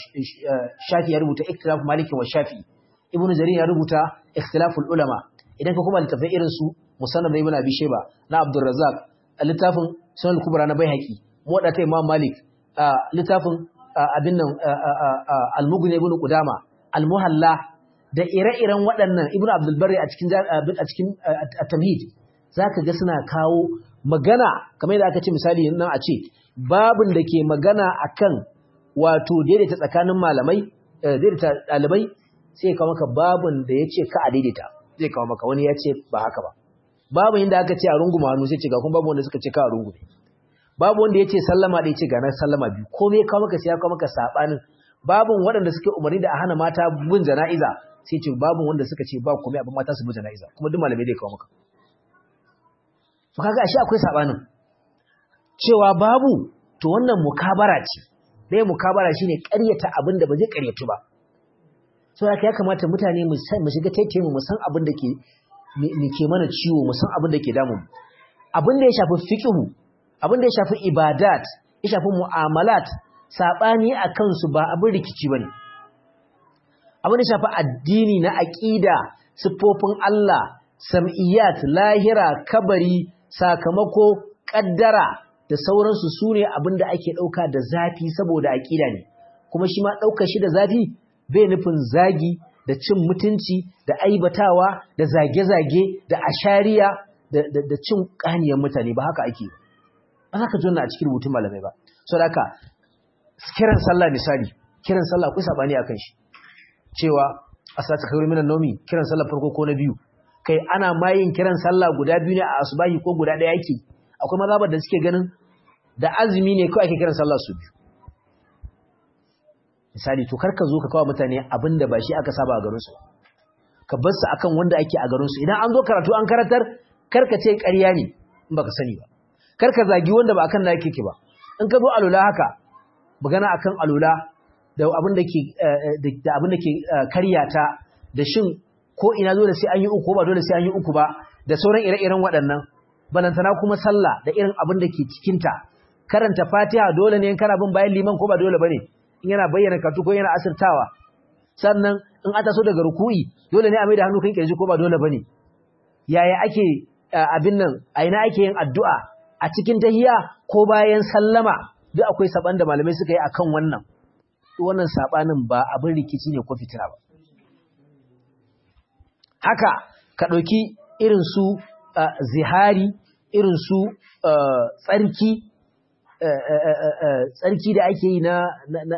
shafi ya rubuta ikhtilaf maliki wa shafi ibnu jarir ya rubuta ikhtilaful ulama idan ka kuma littafai irin su musannad ibn abi shayba na abdurrazzaq littafin sunan kubra na baihaqi muwadda ta imam malik littafin abin nan al-mughni ibn qudama al-muhalla da ire-iren waɗannan ibn abdul barri a cikin a cikin at-tamhid zaka ga suna kawo magana kamar yadda aka ce misali nan a ce babin da ke magana akan wato daidaita tsakanin malamai daidaita ɗalibai sai kawo maka babin da ya ce ka a daidaita zai kawo maka wani ya ce ba haka ba babin inda aka ce a runguma hannu sai ce ga kuma babu wanda suka ce ka a rungume babu wanda ya ce sallama da ya ce ga na sallama biyu ko me kawo maka sai ya kawo maka saɓanin babin waɗanda suke umarni da a hana mata bin jana'iza sai ce babin wanda suka ce ba komai abin mata su bin jana'iza kuma duk malamai zai kawo maka to kaga ashe akwai saɓanin cewa babu to wannan mukabara ce dai mukabara shine ƙaryata abin da ba zai ƙaryatu ba so haka ya kamata mutane mu shiga taitaye mu san abin da ke ke mana ciwo mu san abin da ke damu abin da ya shafi fiqhu abin da ya shafi ibadat ya shafi mu'amalat sabani akan su ba abin rikici bane abin da ya shafi addini na aqida siffofin Allah sam'iyat lahira kabari sakamako kaddara da sauransu sune abin da ake dauka da zafi saboda aqida ne kuma shi ma daukar shi da zafi bai nufin zagi da cin mutunci da aibatawa da zage-zage da ashariya da cin kaniyar mutane ba haka ake ba haka jonna a cikin rubutun malamai ba so da haka kiran sallah misali kiran sallah akwai sabani akan shi cewa asata khairu minan nomi kiran sallah farko ko na biyu kai ana mayin kiran sallah guda biyu ne a asubahi ko guda ɗaya yake akwai mazhabar da suke ganin da azumi ne kawai ake kiran sallah su biyu misali to karka zo ka kawo mutane abinda ba shi aka saba a garin su ka bar su akan wanda ake a garin su idan an zo karatu an karatar karka ce ƙarya ne in baka sani ba karka zagi wanda ba akan da yake ba in ka zo alula haka magana akan alula da abin da ke da abin da ke karyata da shin ko ina dole sai an yi uku ba dole sai an yi uku ba da sauran ire-iren waɗannan balantana kuma sallah da irin abin da ke cikinta karanta fatiha dole ne in kana bin bayan liman ko ba dole bane in yana bayyana karatu ko yana asirtawa sannan in ata so daga ruku'i dole ne a mai da hannu kan kirji ko ba dole bane yaya ake abin nan a ina ake yin addu'a a cikin tahiya ko bayan sallama duk akwai saban da malamai suka yi akan wannan wannan sabanin ba abin rikici ne ko fitina ba haka ka ɗauki irin su zihari irin su tsarki tsarki da ake yi na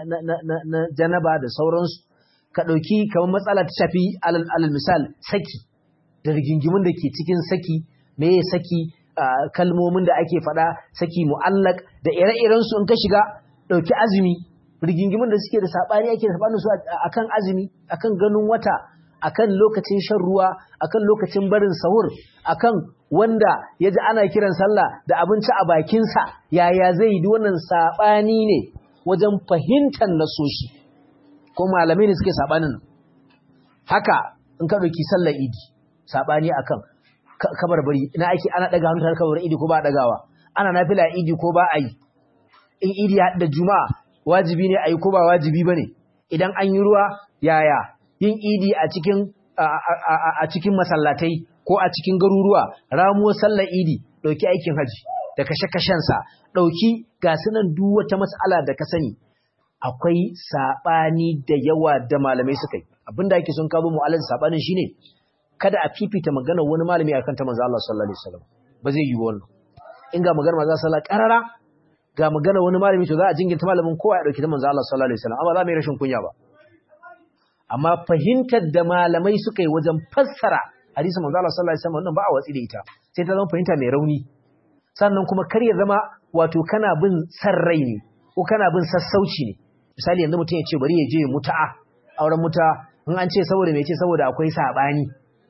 janaba da sauransu ka ɗauki kamar matsala ta shafi alal misal saki da rigingimin da ke cikin saki meye saki kalmomin da ake faɗa saki mu'allak da ire-irensu in ka shiga ɗauki azumi rigingimin da suke da saɓani ake da saɓanin su akan azumi akan ganin wata akan lokacin shan ruwa akan lokacin barin sahur akan wanda ya ji ana kiran sallah da abinci a bakinsa yaya zai yi wannan saɓani ne wajen fahimtar nasoshi ko malamai ne suke saɓanin haka in ka ɗauki sallar idi saɓani akan kabarbari ina ake ana ɗaga hannu tare kabarin idi ko ba a ɗagawa ana nafila idi ko ba a yi in idi ya da juma'a wajibi ne a yi ko ba wajibi ba ne idan an yi ruwa yaya yin idi a cikin a cikin masallatai ko a cikin garuruwa ramuwar sallar idi ɗauki aikin haji da kashe-kashensa ɗauki ga sunan duk wata matsala da ka sani akwai saɓani da yawa da malamai suka yi abinda ake son kawo mu'alar saɓanin shine kada a fifita maganar wani malami akan ta manzo Allah sallallahu alaihi wasallam ba zai yi wannan in ga maganar manzo sallallahu karara ga maganar wani malami to za a jingirta malamin kowa ya dauki ta manzo Allah sallallahu alaihi wasallam amma za mu yi rashin kunya ba amma fahimtar da malamai suka yi wajen fassara hadisin manzo Allah sallallahu alaihi wasallam wannan ba a watsi da ita sai ta zama fahimta mai rauni sannan kuma kar ya zama wato kana bin san rai ne ko kana bin sassauci ne misali yanzu mutum ya ce bari ya je muta'a auren muta in an ce saboda me ce saboda akwai sabani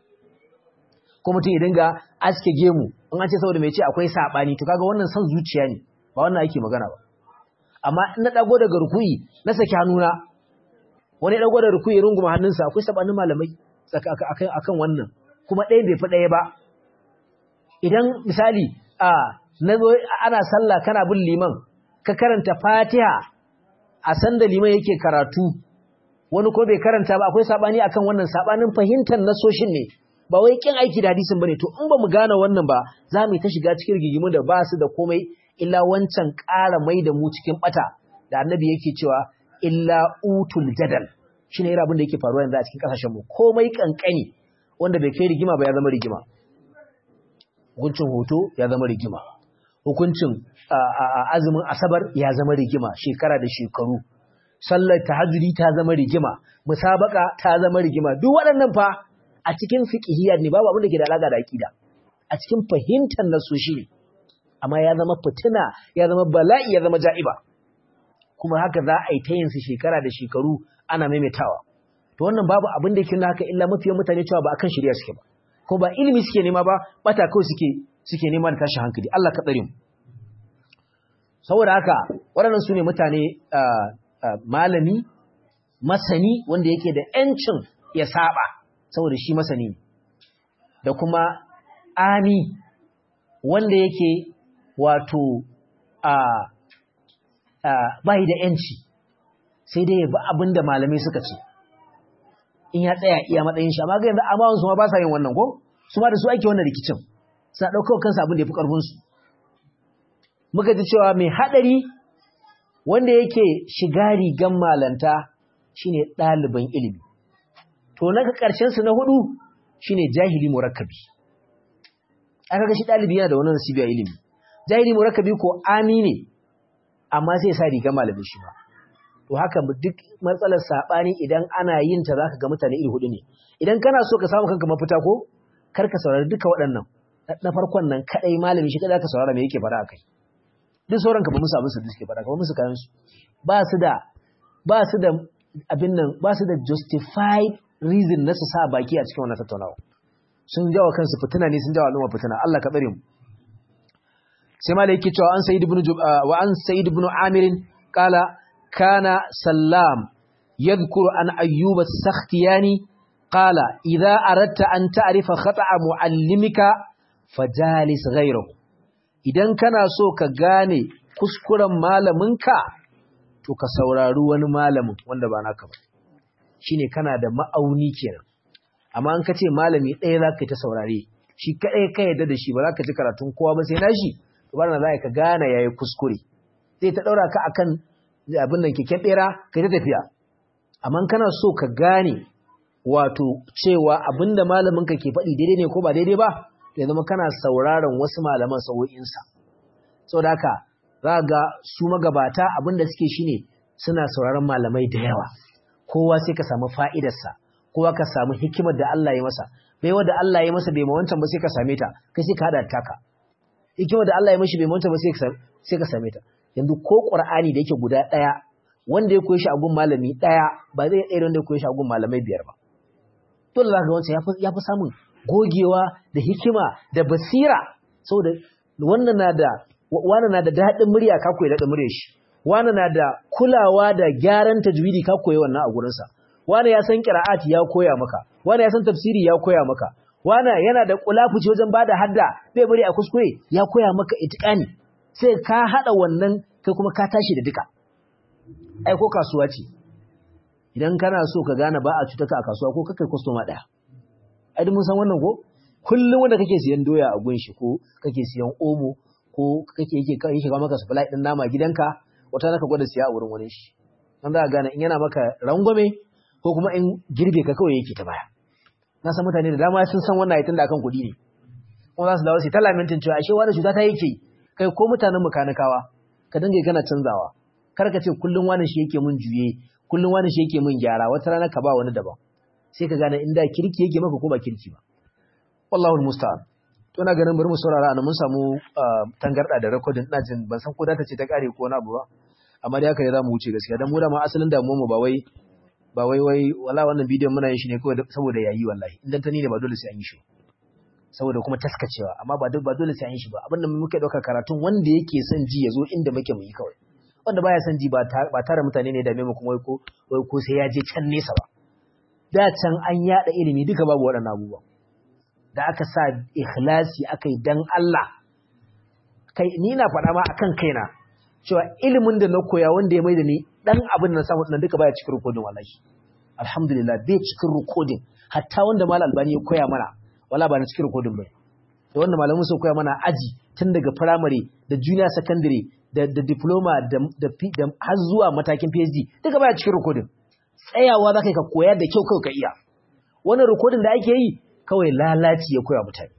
ko mutum ya dinga aske gemu in an ce saboda me ce akwai sabani to kaga wannan san zuciya ne ba wannan ake magana ba amma in na dago daga rukuyi na saki hannuna wani dago da rukuyi runguma hannunsa akwai sabanin malamai akan akan wannan kuma ɗaya bai fi ɗaya ba idan misali a nazo ana sallah kana bin liman ka karanta fatiha a sanda liman yake karatu wani ko bai karanta ba akwai sabani akan wannan sabanin fahimtar nasoshin ne ba wai kin aiki da hadisin bane to in ba mu gane wannan ba za mu ta shiga cikin rigigimu da ba su da komai illa wancan ƙara mai da mu cikin bata da annabi yake cewa illa utul jadal shine irin abin da yake faruwa yanzu a cikin kasashen mu komai kankani wanda bai kai rigima ba ya zama rigima hukuncin hoto ya zama rigima hukuncin azumin asabar ya zama rigima shekara da shekaru sallar tahajjudi ta zama rigima musabaka ta zama rigima duk waɗannan fa a cikin fiqhiyya ne babu abin da ke da alaka da aqida a cikin fahimtar nasoshi ne amma ya zama fitina ya zama bala'i ya zama ja'iba kuma haka za a yi ta yin su shekara da shekaru ana maimaitawa to wannan babu abin da yake nuna haka illa mafiyan mutane cewa ba akan shari'a suke ba ko ba ilimi suke nema ba bata kawai suke suke nema da tashin hankali Allah ka tsare mu saboda haka waɗannan su ne mutane malami masani wanda yake da ‘yancin ya saba saboda shi masani da kuma ami wanda yake wato a bai da ‘yanci sai dai ya bi abin da malamai suka ce in ya tsaya iya matsayin shi amma ga yanzu amma su ma ba sa yin wannan ko su ma da su ake wannan rikicin suna ɗaukar kansu abin da ya fi ƙarfinsu muka ji cewa mai haɗari wanda yake shiga rigan malanta shine ɗaliban ilimi to na ƙarshen su na hudu shine jahili murakkabi aka ga shi ɗalibi yana da wannan nasibi a ilimi jahili murakkabi ko ami ne amma sai sa rigan malamin shi ba to haka duk matsalar sabani idan ana yin ta zaka ga mutane iri hudu ne idan kana so ka samu kanka mafita ko kar ka saurari duka waɗannan na farkon nan kadai malami shi kada ka saurara me yake fara akai duk sauran ka ba musu abin su suke fara ka ba musu kayan su ba su da ba su da abin nan ba su da justified reason na su sa baki a cikin wannan tattaunawa sun jawo kansu fitina ne sun jawo al'umma fitina Allah ka tsare mu sai ma da yake cewa an sayyid ibn wa an sayyid ibn amir qala kana sallam yadhkuru an ayyub as-sakhtiyani qala idha aradta an ta'rifa khata'a muallimika fajalis ghayrahu idan kana so ka gane kuskuren malaminka to ka saurari wani malamin wanda ba naka ba shine kana da ma'auni kenan amma an kace malami ɗaya zaka ta saurare shi kadai ka yadda da shi ba zaka ji karatun kowa ba sai nashi to bana za ka gane yayi kuskure zai ta daura ka akan abin nan keken bera kai ta tafiya amma kana so ka gane wato cewa abinda malamin ka ke faɗi daidai ne ko ba daidai ba to ya zama kana sauraron wasu malaman sa'o'insa saboda haka za ga su magabata abinda suke shine suna sauraron malamai da yawa kowa sai ka samu fa'idarsa kowa ka samu hikimar da Allah ya masa bai wanda Allah ya masa bai ma wancan ba sai ka same ta kai sai ka hada taka hikimar da Allah ya mashi bai ma wancan ba sai ka same ta yanzu ko Qur'ani da yake guda daya wanda ya koyi shi a gun malami daya ba zai iya wanda ya koyi shi a gun malamai biyar ba dole zaka ga wancan ya fi samun gogewa da hikima da basira saboda wannan na da wani na da daɗin murya ka koyi daɗin murya shi wani na da kulawa da gyaran tajwidi ka koyi wannan a gurinsa wani ya san qira'ati ya koya maka wani ya san tafsiri ya koya maka wani yana da kulafuci wajen bada hadda bai bari a kuskure ya koya maka itiqani sai ka hada wannan kai kuma ka tashi da duka ai ko kasuwa ce idan kana so ka gane ba a cuta ka a kasuwa ko kakai customer daya ai mun san wannan ko kullum wanda kake siyan doya a gunshi ko kake siyan omo ko kake yake yake kawo maka supply din nama gidanka wata naka gwada siya a wurin wani shi dan za ka gane in yana maka rangwame ko kuma in girbe ka kawai yake ta baya na san mutane da dama sun san wannan aitin da akan kuɗi ne kuma za su dawo su ta lamentin cewa ashe wani cuta ta yake kai ko mutanen mukanikawa ka dinga kana canzawa kar ka ce kullum wani shi yake mun juye kullum wani shi yake mun gyara wata rana ka ba wani daban sai ka gane inda kirki yake maka ko ba kirki ba wallahu almusta'an to na ganin bari mu saurara ana mun samu tangarda da recording ina jin ban san ko data ce ta kare ko wani abu ba amma dai haka ne zamu wuce gaskiya dan mu da ma asalin damuwar mu ba wai ba wai wai wala wannan bidiyon muna yin shi ne kawai saboda yayi wallahi idan ta ni ne ba dole sai an yi shi saboda kuma taskacewa amma ba ba dole sai an yi shi ba abinda muke dauka karatun wanda yake son ji ya zo inda muke mu yi kawai wanda baya son ji ba tare mutane ne da mu kuma wai ko wai ko sai ya je can nesa ba da can an yada ilimi duka babu waɗannan abubuwa da aka sa ikhlasi aka yi dan Allah kai ni na faɗa ma akan kaina cewa ilimin da na koya wanda ya mai da ni dan abin da na samu duka baya cikin rikodin wallahi alhamdulillah bai cikin rikodin hatta wanda mal albani ya koya mana wala ba na cikin rikodin ba da wanda malamin sun koya mana aji tun daga primary da junior secondary da da diploma da da, da har zuwa matakin PhD duka baya cikin rikodin tsayawa za ka koya da kyau kawai ka iya wannan rikodin da ake yi kawai lalaci ya koya mutane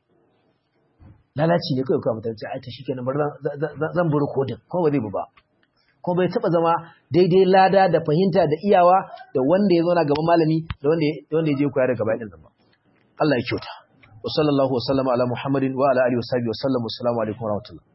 lalaci ne kawai koya mutane sai ta shi kenan bari zan bi rikodin ko ba zai bi ba ko bai taba zama daidai lada da fahimta da iyawa da wanda ya zauna gaban malami da wanda wanda ya je koya daga bayan nan ba Allah ya kyauta wa sallallahu wa sallama ala muhammadin wa ala alihi wa sahbihi wa sallam assalamu alaikum wa rahmatullah